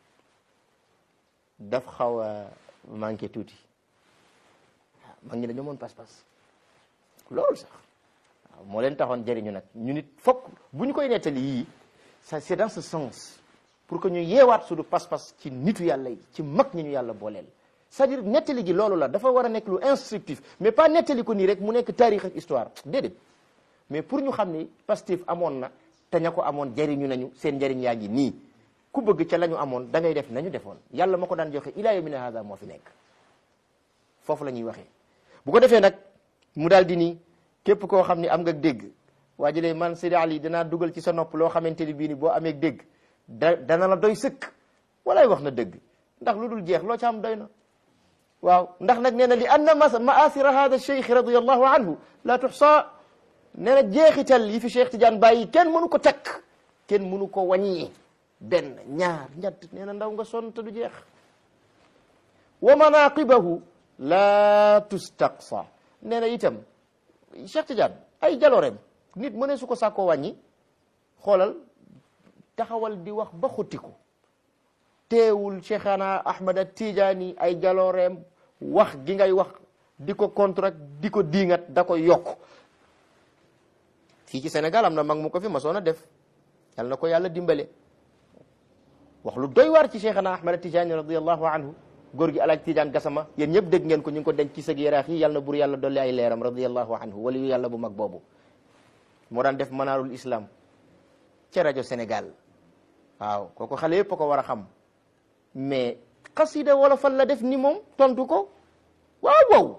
daf xaw a manqué tuuti mag ñi dañoo moon pas-pas loolu sax waaw moo leen taxoon jëriñu nag ñu nit fokk bu ñu koy nettali yii ça c'est dans ce sens pour que ñu yeewaat suñu pas-pas ci nitu yàlla yi ci mag ñi ñu yàlla booleel c'est-à-dire nettali gi loolu la dafa war a nekk lu instructif mais pas nettali ko nii rek mu nekk taarix ak histoire déedéet mais pour ñu xam ni Pastef amoon na te ña ko amoon jëriñu nañu seen njëriñ yaa ngi nii ku bëgg ca la ñu amoon da ngay def nañu defoon yàlla ma ko daan joxe ilaa yawmina hada moo fi nekk foofu la ñuy waxee bu ko defee nag mu daal di nii képp koo xam ni am nga dégg waa ji man Seydi Ali danaa dugal ci sa nopp loo xamante ni bii ni boo amee dégg da dana la doy sëkk walaay wax na dëgg ndax lu dul jeex loo ca am doy na waaw ndax nag nee na li anna maasira hada cheikh radiallahu anhu la tuxsa nee na jeexital yi fi Cheikh Tidiane bàyyi kenn mënu ko takk kenn mënu ko wàññi benn ñaar ñett nee na ndaw nga sonn te du jeex wa manaqibahu la tustaqsa nee na itam Cheikh Tidiane ay jaloorem nit mëne su ko sàkkoo wàññi xoolal taxawal di wax ba xuttiku teewul Cheikhana Ahmada Tidiane ay jalooreem wax gi ngay wax di ko contre di ko diingat da ko yokk fii ci Sénégal am na mag mu ko fi masoon a def yal na ko yàlla dimbale wax lu doy waar ci Cheikhana Ahmada Tidiane radiallahu anhu góor gi alaaj Tidiane Gassama yéen ñëpp dégg ngeen ko ñu ngi ko denc ci sëg yaraax yi yal na bur yàlla dolli ay leeram radiallahu anhu wala yu yàlla bu mag boobu moo daan def manaarul islam ca rajo Sénégal waaw kooku xale yëpp a ko war a xam mais xasida wala fan la def ni moom tontu ko waaw wow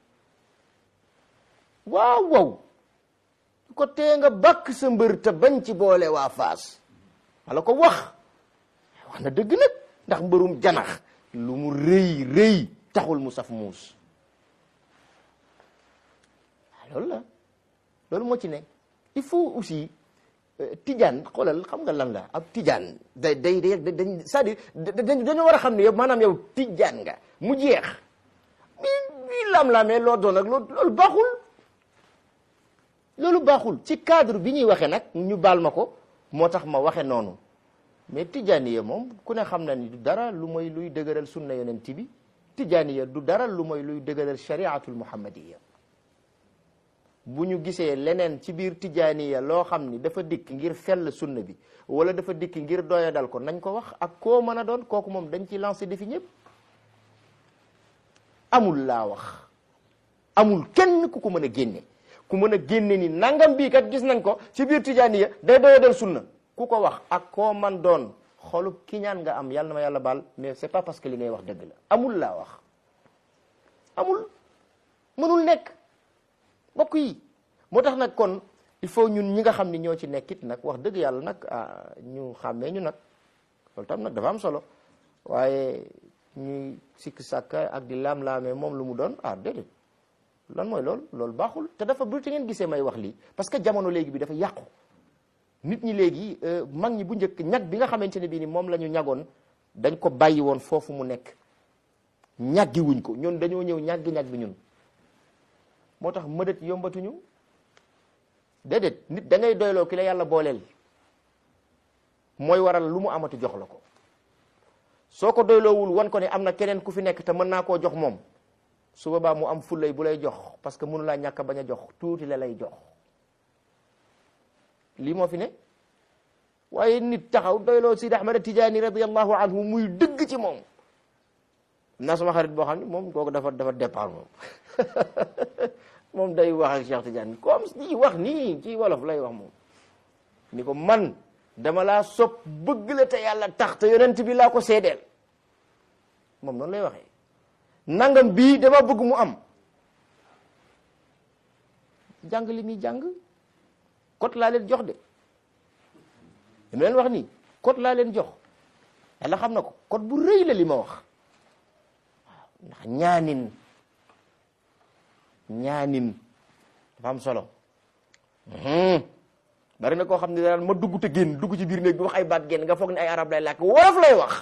waaw wow ko tee nga bàkk sa mbër te bañ ci boole waa faas wala ko wax wax na dëgg nag ndax mbërum janax lu mu rëy rëy taxul mu saf muus loolu la loolu moo ci ne il faut aussi tijaan xoolal xam nga lan la ab tijaan day day day dañ c'est-à-dire dañoo war a xam ne yow maanaam yow tijaan nga mu jeex mi mi lam-lamee loo doon ak loolu baaxul loolu baaxul ci cadre bi ñuy waxee nag ñu baal ma ko moo tax ma waxe noonu mais tijaaniya moom ku ne xam na ni du dara lu mooy luy dëgëral sunna yonent bi tijaaniya du dara lu mooy luy dëgëral shariatul muhammadiya bu ñu gisee leneen ci biir tijaaniya loo xam ni dafa dikk ngir fell sunna bi wala dafa dikk ngir doyadal ko nañ ko wax ak koo mën a doon kooku moom dañ ci lancé défi ñëpp amul laa wax amul kenn ku ko mën a génne ku mën a génne ni nangam bii kat gis nañ ko ci biir tijaaniya day doyadal sunna ku ko wax ak koo man doon xolub kiñaan nga am yàlla na ma yàlla baal mais c'est pas parce que li ngay wax dëgg la amul laa wax amul mënul nekk mbokk yi moo tax nag kon il faut ñun ñi nga xam ni ñoo ci nekkit nag wax dëgg yàlla nag ah ñu xàmmee ñu nag loolu tam nag dafa am solo waaye ñuy sikk sàkka ak di laam-laamee moom lu mu doon ah déedéet lan mooy loolu loolu baaxul te dafa bu te ngeen gisee may wax lii parce que jamono léegi bi dafa yàqu nit ñi léegi mag ñi bu njëkk ñag bi nga xamante ne bii ni moom la ñu ñagoon dañ ko bàyyi woon foofu mu nekk ñaggi wuñ ko ñun dañoo ñëw ñaggi ñag bi ñun moo tax mëdët yombatuñu déedéet nit da ngay doyloo ki la yàlla booleel mooy waral lu mu amati jox la ko soo ko doyloowul wan ko ne am na keneen ku fi nekk te mën naa koo jox moom su boobaa mu am fullay bu lay jox parce que mënu laa ñàkk a bañ a jox tuuti la lay jox lii moo fi ne waaye nit taxaw doyloo Sidi Ahmad Tijaani radiyallahu anhu muy dëgg ci moom naa sama xarit boo xam ne moom kooku dafa dafa départ moom moom day wax ak Cheikh Tidiane comme di wax nii ci wolof lay wax moom ni ko man dama laa sopp bëgg la te yàlla tax te yonent bi laa ko seedeel moom noonu lay waxee nangam bii dama bëgg mu am jàng li muy jàng kot laa leen jox de li ma leen wax nii kot laa leen jox yàlla xam na ko kot bu rëy la li ma wax waaw ndax ñaanin ñaanin dafa am solo bari na koo xam ne daal ma dugg te génn dugg ci biir néeg bi wax ay baat génn nga foog ne ay arab lay làkk wolof lay wax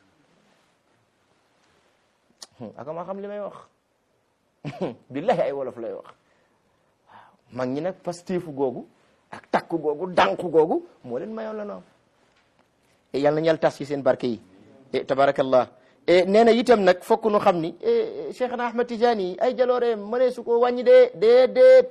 aka maa xam li may wax billahi ay wolof lay wax waaw mag ñi nag pasteefu googu ak takku googu dànku googu moo leen mayoon la noonu e yàlla na ñal tas ci seen barke yi e tabarakallah e nee na itam nag fokk nu xam ni Cheikhna Ahmad Tidiane ay jalooreem mënee su ko wàññi dee dee déet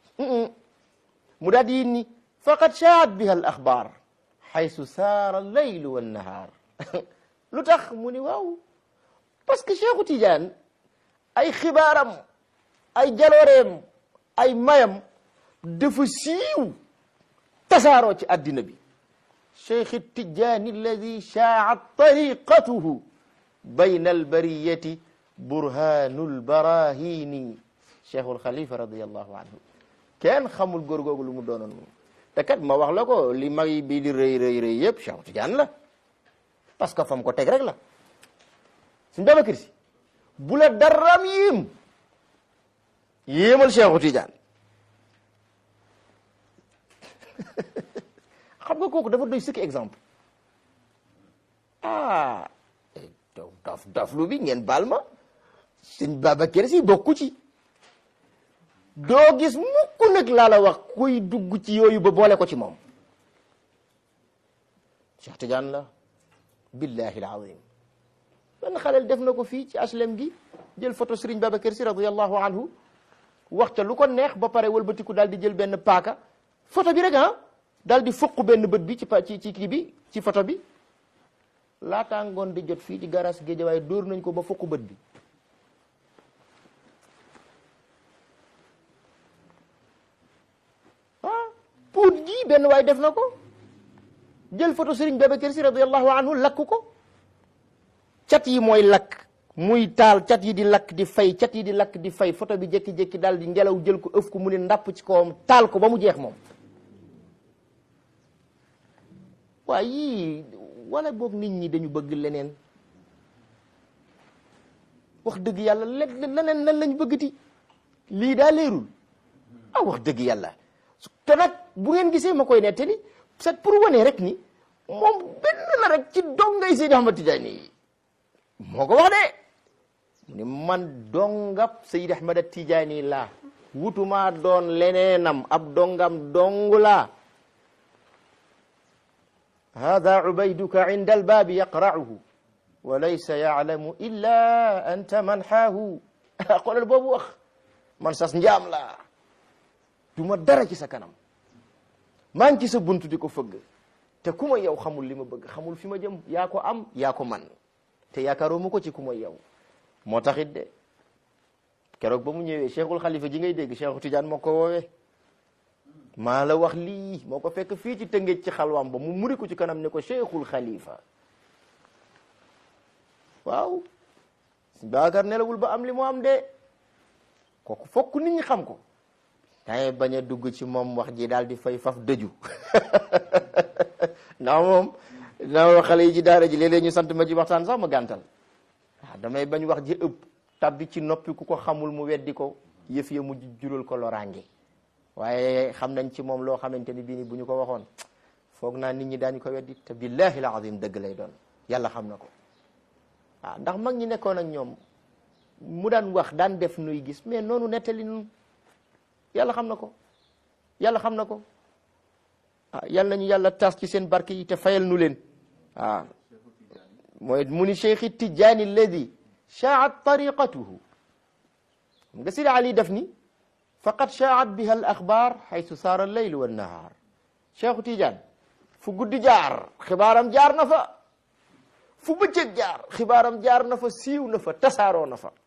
mu daal di yin ni faqad shaat biha al axbaar xaysu saara allaylu wannahaar lu tax mu ni waaw parce que Cheikhu Tidiane ay xibaaram ay jalooreem ay mayam dafa siiw tasaaroo ci addina bi Cheikh Tidiane alladi shaat tariqatuhu bayna albariyati burhanu lbarahini Cheikhul Khalifa radiallahu anhu kenn xamul góor googu lu mu doonoon moom te kat ma wax la ko li mag yi bii di rëy rëy rëy yëpp Cheikh Tidiane la parce que fam ko teg rek la suñ Babacar Si bu la daram yéem yéemal Cheikh Tidiane xam nga kooku dafa doy sëkk exemple ah daf daf lu bi ngeen baal ma suñ Babacar Si bokku ci doo gis mukk nag laa la wax kuy dugg ci yooyu ba boole ko ci moom Cheikh Tidiane la billahi alazim benn xaleel def na ko fii ci aslem gi jël photo Serigne Babacar Sy radiallahu anhu wax ca lu ko neex ba pare wëlbatiku daal di jël benn paaka photo bi rek ah daal di fukk benn bët bi ci pa ci ci kii bi ci photo bi laataa ngoon di jot fii ci garas Géejawaay dóor nañ ko ba fukk bët bi puut gi benn waay def na ko jël photo Serigne Babacar Sy radiallahu anhu lakk ko cat yi mooy lakk muy taal cat yi di lakk di fay cat yi di lakk di fay photo bi jékki-jékki daal di ngelaw jël ko ëf ko mu ne ndàpp ci kawam taal ko ba mu jeex moom waaye yii wala boog nit ñi dañu bëgg leneen wax dëgg yàlla leneen lan lañ bëggati lii daa leerul ah wax dëgg yàlla te nag bu ngeen gisee ma koy nettali c'est pour wane rek ni moom benn la rek ci dongay Seydi Ahmad Tidiane yi moo ko wax de mu ni man dongab Seydi Ahmad Tidiane laa wutuma doon leneenam ab dongam dong laa hada ubayduka inda albaabi yaqra'uhu wa laysa ya'lamu illa anta man xaahu xoolal boobu wax man sas njaam laa du ma dara ci sa kanam maa ngi ci sa buntu di ko fëgg te ku ma yow xamul li ma bëgg xamul fi ma jëm yaa ko am yaa ko man te yaakaaroo mu ko ci ku ma yow moo taxit de keroog ba mu ñëwee cheikhul xalifa ji ngay dégg cheikhu Tidiane moo ko woowee maa la wax lii moo ko fekk fii ci tëngéej ci xalwaam ba mu muri ko ci kanam ne ko cheikhul xalifa waaw baakar nelawul ba am li mu am de kooku fokk nit ñi xam ko dangay bañ a dugg ci moom wax ji daal di fay faf dëju ndax moom dina xale yi ci daara ji léeg-léeg ñu sant ma ci waxtaan sax ma gàntal waaw damay bañ wax ji ëpp tabbi ci noppi ku ko xamul mu weddi ko yëf ya mu jural ko loraange waaye xam nañ ci moom loo xamante ni bii ni bu ñu ko waxoon foog naa nit ñi daañu ko weddi te billahi alazim dëgg lay doon yàlla xam na ko waaw ndax mag ñi nekkoon ak ñoom mu daan wax daan def nuy gis mais noonu nettali nun yàlla xam na ko yàlla xam na ko ah yàlla nañu yàlla taas ci seen barke yi te fayal nu leen waaw mooy mu ni cheikh tijaani alladi shaat tariqatuhu nga sidi ali def ni faqad shaat biha al axbaar xaytu saara alleyl wa annahaar cheikhu tijaan fu guddi jaar xibaaram jaar na fa fu bëccëg jaar xibaaram jaar na fa siiw na fa tasaaroo na fa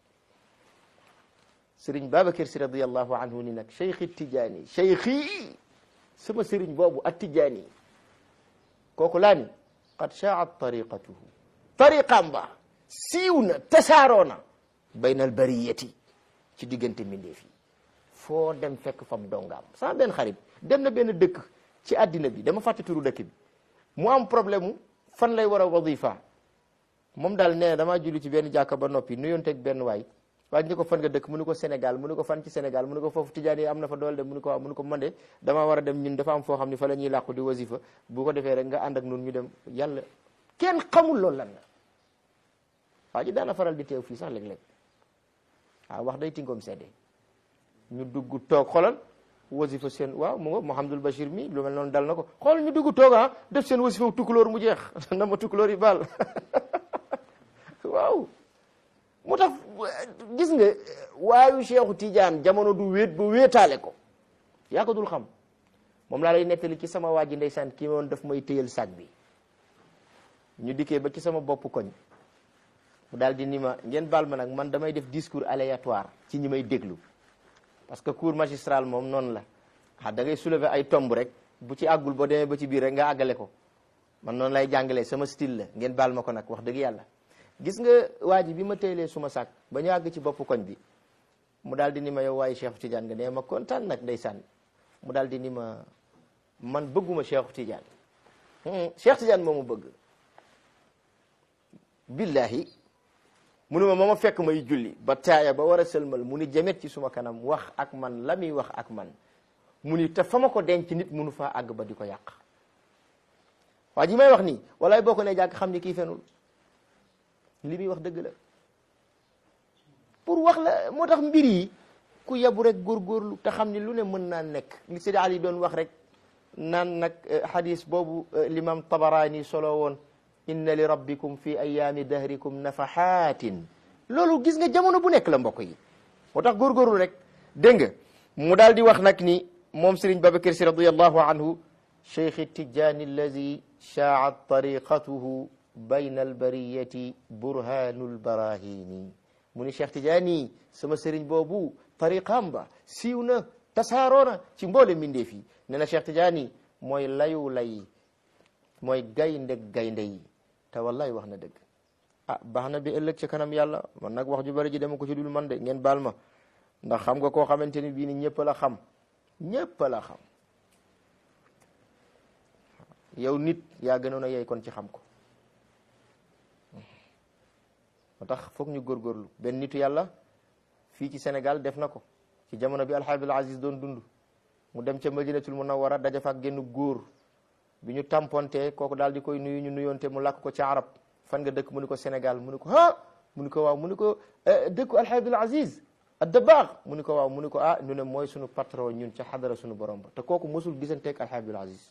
sëriñ Babacar si radiallahu anhu ni nag cheikhi tijaani cheikhi sama sëriñ boobu at tijaani kooku laa ni qad shaat tariqatuhu tariqaam ba siiw na tasaaroo na bayna albariyati ci diggante mbindeef yi foo dem fekk fam dongaam sama benn xarit dem na benn dëkk ci àddina bi dama fàtte turu dëkk bi mu am problème mu fan lay war a wadifa moom daal nee na damaa julli ci benn jàkka ba noppi nuyonteeg benn waay waaye ñu ko fan nga dëkk mu ni ko Sénégal mu ni ko fan ci Sénégal mu ni ko foofu tijaan yi am na fa doole de mu ni ko waaw mu ni ko man de damaa war a dem ñun dafa am foo xam ne fa la ñuy làqu di wasifa bu ko defee rek nga ànd ak nun ñu dem yàlla kenn xamul loolu lan la waa ji daana faral di teew fii sax léeg-léeg waaw wax day tinkoom sedde ñu dugg toog xolal wasifa seen waaw mu nga Mouhamadul Bachir mi lu mel noonu dal na ko xool ñu dugg toog ah def seen wasifa tukulóor mu jeex na ma tukulóor yi baal waaw moo tax gis nga waayu Cheikhu Tidiane jamono du wéet ba wéetaale ko yaa ko dul xam moom laa lay nettali ci sama waa ji ndeysaan kii woon daf may téyal sac bi ñu dikkee ba ci sama bopp koñ mu daal di ni ma ngeen baal ma nag man damay def discours aléatoire ci ñi may déglu parce que cours magistral moom noonu la ah da ngay soulever ay tomb rek bu ci àggul boo demee ba ci biir rek nga àggale ko man noonu lay jàngalee sama style la ngeen baal ma ko nag wax dëgg yàlla gis nga waa ji bi ma téyelee suma sac ba ñu àgg ci bopp koñ bi mu daal di ni ma yow waaye Cheikh Tidiane nga nee ma kontaan nag ndeysaan mu daal di ni ma man bëgguma Cheikh Tidiane Cheikh Tidiane moo ma bëgg billahi mu ne ma ma ma fekk may julli ba taaya ba war a sëlmal mu ni jamet ci suma kanam wax ak man la muy wax ak man mu ni te fa ma ko denc nit munu faa àgg ba di ko yàq waa ji may wax nii walaay boo ko ne jàkk xam ni kii fenul li muy wax dëgg la pour wax la moo tax mbir yi ku yabu rek góorgóorlu te xam ni lu ne mën naa nekk li Seydi Ali doon wax rek naan nag hadis boobu l'imam Tabarani solo woon inna li rabbikum fi ayaami dahrikum nafahatin loolu gis nga jamono bu nekk la mbokk yi moo tax góorgóorlu rek dégg nga mu daal di wax nag ni moom Serigne Babacar Sy radiyallahu anhu cheikh Tijaani allazi shaa'at tariqatuhu bayna albariyati burhanul barahini mu ni Cheikh Tijaani sama sëriñ boobu tariqaam ba siiw na tasaaroona ci mboole mbindeef yi nee na Cheikh Tijaani mooy layu lay mooy gaynde gaynde yi te wallahi wax na dëgg ah baax na bi ëllëg ci kanam yàlla man nag wax ju bari ji dama ko ci dul man de ngeen baal ma ndax xam nga koo xamante ni bii ni ñëpp la xam ñëpp la xam yow nit yaa gënoon a yey kon ci xam ko moo tax foog ñu góorgóorlu benn nitu yàlla fii ci Sénégal def na ko ci jamono bi alxabil aziz doon dund mu dem ca madinatul munawwara daja fa ak genn góor bi ñu tamponte kooku daal di koy nuyu ñu nuyoonte mu làkk ko ci arab fan nga dëkk mu ni ko Sénégal mu ni ko ah mu ni ko waaw mu ni ko dëkku alxabil aziz addabaax mu ni ko waaw mu ni ko ah ñu ne mooy sunu patron ñun ca xadara sunu borom ba te kooku mosul gisanteeg alxabil aziz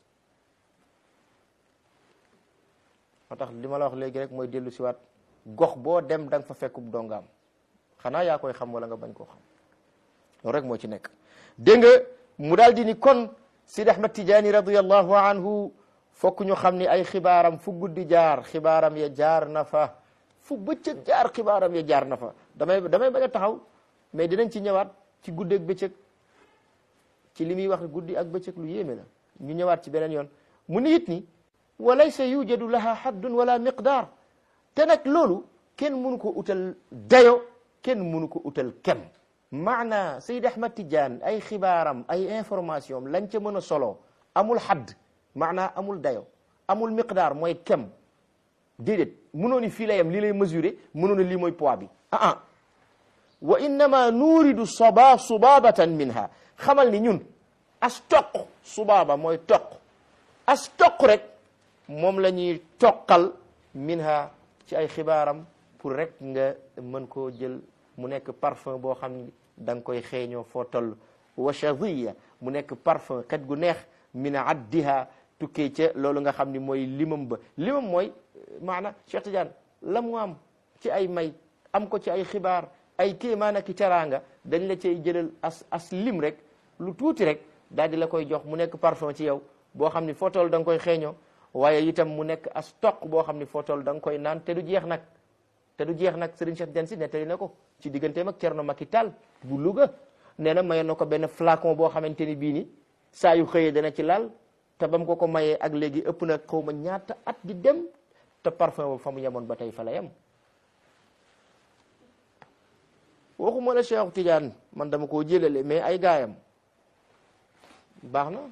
moo tax li ma la wax léegi rek mooy dellu siwaat gox boo dem da nga fa fekkub dongaam xanaa yaa koy xam wala nga bañ koo xam loolu rek moo ci nekk dégg nga mu daal di ni kon Sidi Ahmad Tijaani radiyallahu anhu fokk ñu xam ni ay xibaaram fu guddi jaar xibaaram ya jaar na fa fu bëccëg jaar xibaaram ya jaar na fa damay damay bañ a taxaw mais dinañ ci ñëwaat ci guddi ak bëccëg ci li muy wax guddi ak bëccëg lu yéeme la ñu ñëwaat ci beneen yoon mu ni it ni wa laysa yujadu laha haddun wala miqdaar te nag loolu kenn mënu ko utal dayo kenn mënu ko utal kem maana Seyd Ahmad Tidiane ay xibaaram ay information lañ ca mën a solo amul xadd maana amul dayo amul miqdaar mooy kem déedéet mënoo ni fii la yem lii lay mesurer mënoo ni lii mooy poids bi ah ah wa innama nuridu soba subabatan minha xamal ni ñun as toq subaaba mooy toq as toq rek moom la ñuy toqal minha ci ay xibaaram pour rek nga mën koo jël mu nekk parfum boo xam ni da nga koy xeeñoo foo toll wa shadiya mu nekk parfum xet gu neex min addiha tukkee ca loolu nga xam ni mooy limam ba limam mooy maana Cheikh Tidiane la mu am ci ay may am ko ci ay xibaar ay kéemaan ak teraanga dañ la cay jëlal as as lim rek lu tuuti rek daal di la koy jox mu nekk parfum ci yow boo xam ni foo toll da nga koy xeeñoo waaye itam mu nekk as toq boo xam ni foo toll da nga koy naan te du jeex nag te du jeex nag Serigne Cheikh Tidiane Sy nettali na ko ci digganteem ak Thierno Macky Tall bu Louga nee na mayoon na ko benn flacon boo xamante ni bii ni saa yu xëyee dana ci laal te ba mu ko ko mayee ak léegi ëpp na xaw ma ñaata at di dem te parfum boobu fa mu yemoon ba tey fa la yem waxuma la Cheikh Tidiane man dama koo jëlale mais ay gaayam baax na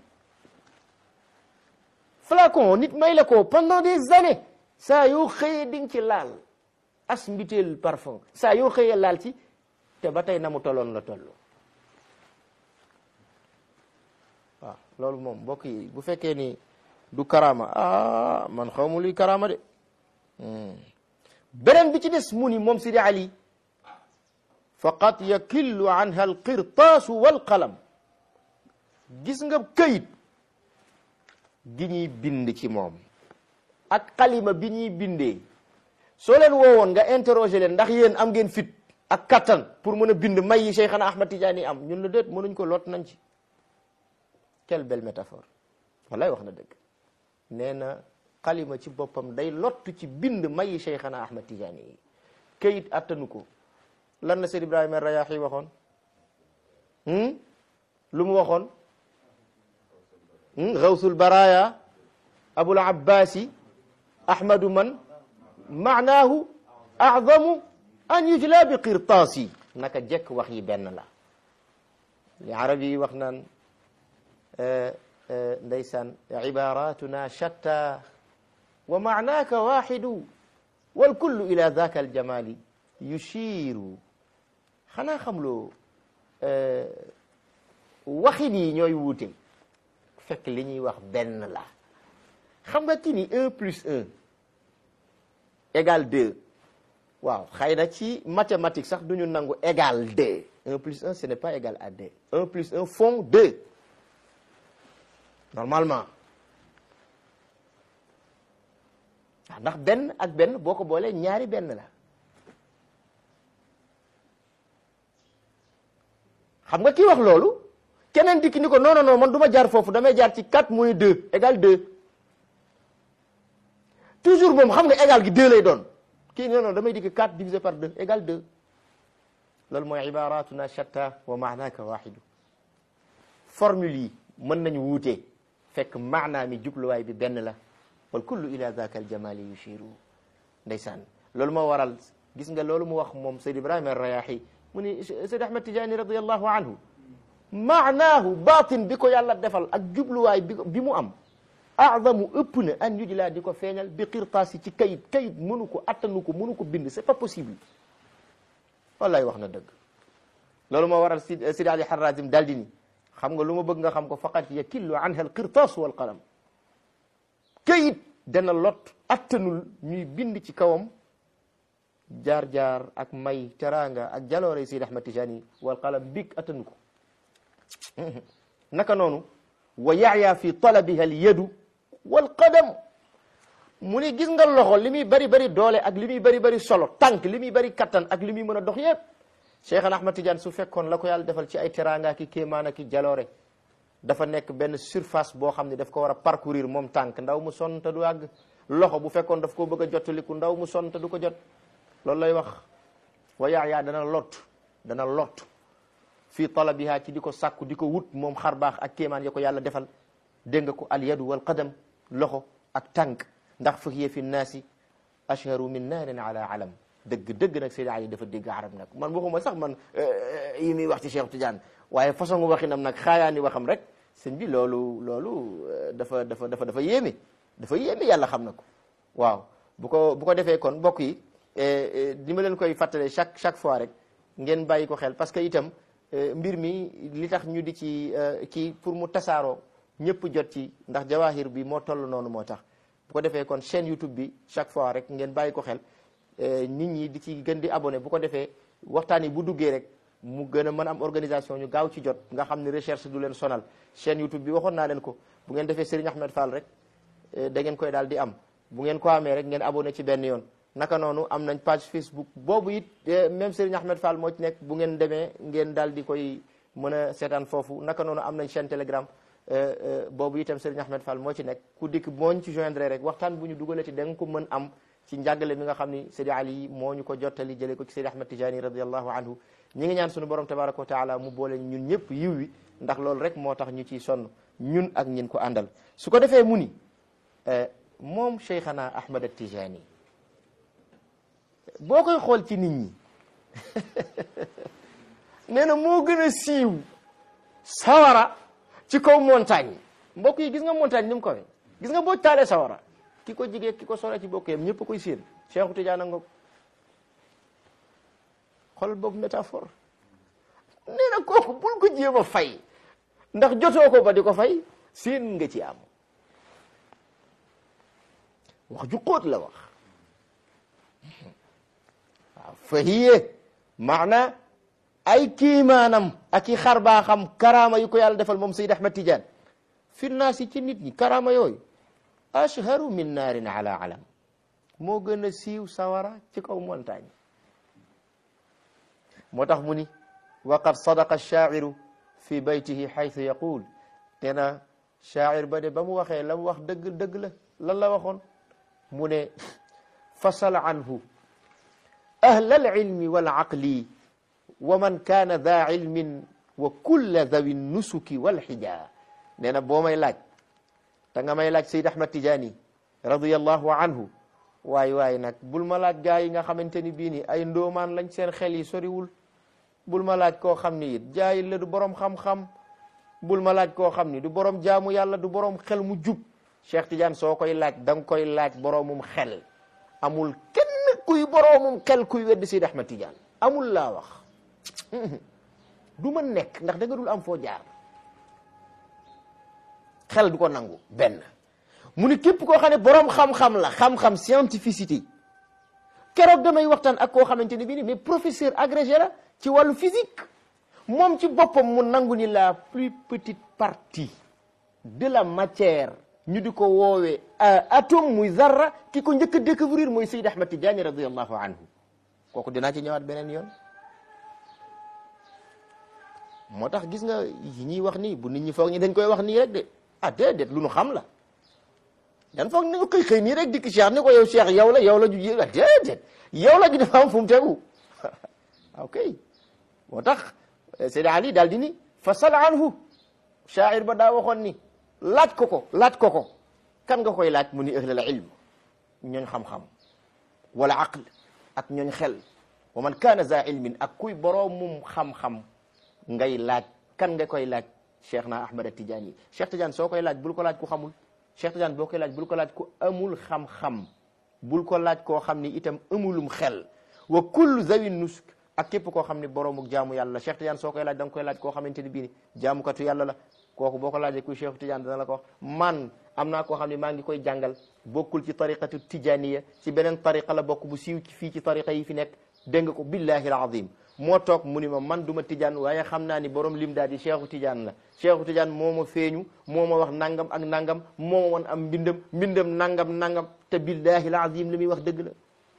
flacon nit may la ko pendant des années saa yoo xëyee di nga ci laal as mbiteel parfum saa yoo xëyee laal ci te ba tey na mu tolloon la toll waaw loolu moom mbokk yi bu fekkee ni du karama ah man xaw ma luy karama de beneen bi ci des mu ni moom Sidi Ali faqad yakillu anha alqirtaasu walqalam gis nga këyit gi ñuy bind ci moom ak xalima bi ñuy bindee soo leen woowoon nga interroger leen ndax yéen am ngeen fit ak kattan pour mën a bind may yi Cheikhana Ahmad Tidiane am ñun la déet mënuñ ko lot nañ ci quelle belle métaphore wallaay wax na dëgg nee na xalima ci boppam day lottu ci bind may yi Cheikhana Ahmad Tidiane yi këyit attanu ko lan la Seydi Ibrahima Rayahi waxoon lu mu waxoon gawsul baraya abul abbasi ahmadu man maanaahu a'zamu an yujla bi qirtaasi naka jekk wax yi benn la li arab yi wax naan ndeysaan ibaratuna shatta wa maanaaka waxidu wal kullu ila dhaka aljamali yushiru xanaa xamloo waxin yi ñooy wuute fekk li ñuy wax benn la xam nga ki ni un plus un égal deux waaw xëy na ci mathématique sax du ñu nangu égal deux un plus un ce n'est pas égal à deux un plus un font deux normalement waaw ndax benn ak benn boo ko boolee ñaari benn la xam nga kii wax loolu keneen dikk ni ko non non non man du ma jaar foofu damay jaar ci 4 moins 2 égal 2 toujours moom xam nga égal gi 2 lay doon kii non non damay dikk 4 divisé par 2 égal 2 loolu mooy ibaratuna shatta wa maanaka waxidu formule yi mën nañu wuute fekk maanaa mi jubluwaay bi benn la wal kullu ila dhaka al jamali yushiru ndeysaan loolu moo waral gis nga loolu mu wax moom Seyd Ibrahima Rayahi mu ni Seyd Ahmad Tidiane radiallahu anhu maanaahu baatin bi ko yàlla defal ak jubluwaay bi bi mu am azamu ëpp na an yujlaa di ko feeñal bi qirtaas yi ci kayit kayit mënu ko attanu ko mënu ko bind c'est pas possible wallaay wax na dëgg loolu moo waral si Sidi Ali Harazim daal di ni xam nga lu ma bëgg nga xam ko faqat yakillu anha al qirtaas wal qalam kayit dana lot attanul ñuy bind ci kawam jaar-jaar ak may teraanga ak jaloore Sidi Ahmad Tijani wal qalam big attanu ko naka noonu wa yaaya fi talabiha al yadu wal qadam mu ni gis nga loxo li muy bari bari doole ak li muy bari bari solo tànk li muy bari kattan ak li muy mën a dox yépp Cheikhana Ahmad Tidiane su fekkoon la ko yàlla defal ci ay teraanga ki kéemaan ki jaloore dafa nekk benn surface boo xam ne daf ko war a parcourir moom tànk ndaw mu sonn te du àgg loxo bu fekkoon daf koo bëgg a jottaliku ndaw mu sonn te du ko jot loolu lay wax wa yaaya dana lot dana lot fii talabiha ci di ko sàkku di ko wut moom xar baax ak kéemaan ya ko yàlla defal dégg nga ko al yadu wal qadam loxo ak tànk ndax fa hiya fi nnaasi ashharu min naarin ala alam dëgg dëgg nag Seydi Ali dafa dégg arab nag man waxuma sax man yi muy wax ci Cheikh Tidiane waaye façon waxinam nag xaayaani waxam rek sëñ bi loolu loolu dafa dafa dafa dafa yéeme dafa yéeme yàlla xam na ko waaw bu ko bu ko defee kon mbokk yi di ma leen koy fàttale chaque chaque fois rek ngeen bàyyi ko xel parce que itam mbir mi li tax ñu di ci kii pour mu tasaaroo ñëpp jot ci ndax jawahir bi moo toll noonu moo tax bu ko defee kon chaîne YouTube bi chaque fois rek ngeen bàyyi ko xel nit ñi di ci gën di abonné bu ko defee waxtaan yi bu duggee rek mu gën a mën am organisation ñu gaaw ci jot nga xam ne recherche du leen sonal chaîne YouTube bi waxoon naa leen ko bu ngeen defee Serigne Ahmed Fall rek da ngeen koy daal di am bu ngeen ko amee rek ngeen abonné ci benn yoon naka noonu am nañ page Facebook boobu it même Serigne Ahmed Fall moo ci nekk bu ngeen demee ngeen daal di koy mën a seetaan foofu naka noonu am nañ chaîne Telegram boobu itam Serigne Ahmed Fall moo ci nekk ku dikk mooñ ci joindre rek waxtaan bu ñu dugalati da nga ko mën am ci njàngale mi nga xam ni Seydi Ali moo ñu ko jottali jëlee ko ci Seydi Ahmed Tijani radiallahu anhu ñi ngi ñaan sunu borom tabaraka wa taala mu boole ñun ñëpp yiw wi ndax loolu rek moo tax ñu ciy sonn ñun ak ñin ko àndal su ko defee mu ni moom Cheikhana Ahmed Tijani boo koy xool ci nit ñi nee na moo gën a siiw sawara ci kaw montagne mbokk yi gis nga montagne ni mu ko gis nga boo taalee sawara ki ko jigee ki ko sore ci bokk yam ñëpp koy séen Cheikhu Tidiane nga xol boobu métaphore nee na kooku bul ko jéem a fay ndax jotoo ko ba di ko fay séen nga ci am wax ju xóot la wax waaw fa hiye maana ay kiimaanam ak i xar baa xam karaama yu ko yàlla defal moom Seyd Ahmad Tidiane fi naasi ci nit ñi karaama yooyu ashharu min naarin ala alam moo gën a siiw sawara ci kaw montagne moo tax mu ni wa qad sadaqa shaa'iru fi baytihi xaytu yaqul nee na shaa'ir ba de ba mu waxee la mu wax dëgg dëgg la lan la waxoon mu ne fasal anhu ahla alilmi walaqli wa man kaana daa ilmin wa kulla dawi nusuki walxija nee na boo may laaj te nga may laaj Seyd Ahmad Tijaani radiyallahu anhu waay waay nag bul ma laaj gaa yi nga xamante ni bii ni ay ndoomaan lañ seen xel yi soriwul bul ma laaj koo xam ni it jaayil la du borom xam-xam bul ma laaj koo xam ni du borom jaamu yàlla du borom xel mu jub Cheikh Tidiane soo koy laaj da nga koy laaj boromum xel amul kenn kuy boromum xel kuy weddi Seyd Ahmad Tidiane amul laa wax du ma nekk ndax da nga dul am foo jaar xel du ko nangu benn mu ni képp koo xam ne borom xam-xam la xam-xam scientificité keroog damay waxtaan ak koo xamante ne bii ni mais professeur agrégé la ci wàllu physique moom ci boppam mu nangu ni la plus petite partie de la matière ñu di ko woowee atome muy zarra ki ko njëkk a découvrir mooy Seyd Ahmad Tidiane radiallahu anhu kooku dinaa ci ñëwaat beneen yoon moo tax gis nga yi ñuy wax nii bu nit ñi foog ñi dañ koy wax nii rek de ah déedéet lu nu xam la dan foog nañu xëy xëy nii rek dikk Cheikh ni ko yow Cheikh yow la yow la ju ji ah déedéet yow la ju dafa am fu mu tegu ok moo tax Seydi Ali daal di ni fasal anhu shaa'ir ba daa waxoon ni laaj ko ko laaj ko ko kan nga koy laaj mu ni ahlal ilm ñooñ xam-xam wala aql ak ñooñ xel wa man kaana za ilmin ak kuy boroomum xam-xam ngay laaj kan nga koy laaj cheikh na ahmad tidiane cheikh tidiane soo koy laaj bul ko laaj ku xamul cheikh tidiane boo koy laaj bul ko laaj ku amul xam-xam bul ko laaj koo xam ni itam amulum xel wa kullu zawi nusk ak képp koo xam ni boroomuk jaamu yàlla la cheikh tidiane soo koy laaj da nga koy laaj koo xamante ni bii ni jaamukatu yàlla la kooku boo ko laajee kuy cheikh tidiane dana la ko wax man am naa koo xam ne maa ngi koy jàngal bokkul ci tariqatu tijaniya ci beneen tariqa la bokk bu siiw ci fii ci tariqa yi fi nekk dégg nga ko billahi alazim moo toog mu ni ma man du ma tijaan waaye xam naa ni borom lim daal di cheikhu tijaan la cheikhu tijaan moo ma feeñu moo ma wax nangam ak nangam moo ma won am mbindam mbindam nangam nangam te billahi alazim li muy wax dëgg la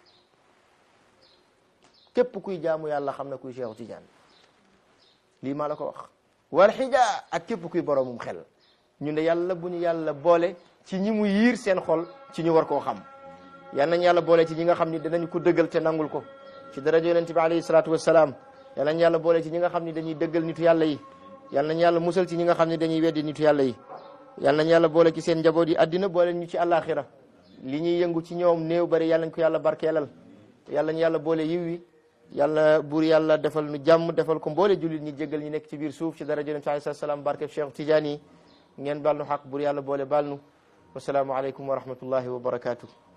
képp kuy jaamu yàlla xam na kuy cheikhu tijaan lii maa la ko wax wal xija ak képp kuy boromum xel ñu ne yàlla bu ñu yàlla boole ci ñi mu yiir seen xol ci ñu war koo xam yal nañ yàlla boole ci ñi nga xam ni danañ ko dëggal te nangul ko ci daraja yonent bi alayhi salaatu wassalaam yal nañ yàlla boole ci ñi nga xam ni dañuy dëggal nitu yàlla yi yal nañ yàlla musal ci ñi nga xam ne dañuy weddi nitu yàlla yi yal nañ yàlla boole ci seen njaboot yi addina boole ñu ci àllaaxira li ñuy yëngu ci ñoom néew bari yal nañ ko yàlla barkeelal yal nañ yàlla boole yiw wi yàlla buur yàlla defal nu jàmm defal ko mboole jullit ñi jéggal ñi nekk ci biir suuf ci daraja yonent bi alayhi salaam barkeb Cheikh Tidiane yi ngeen baal nu xaq buur yàlla boole baal nu wasalaamu aleykum wa rahmatullahi wa barakatuh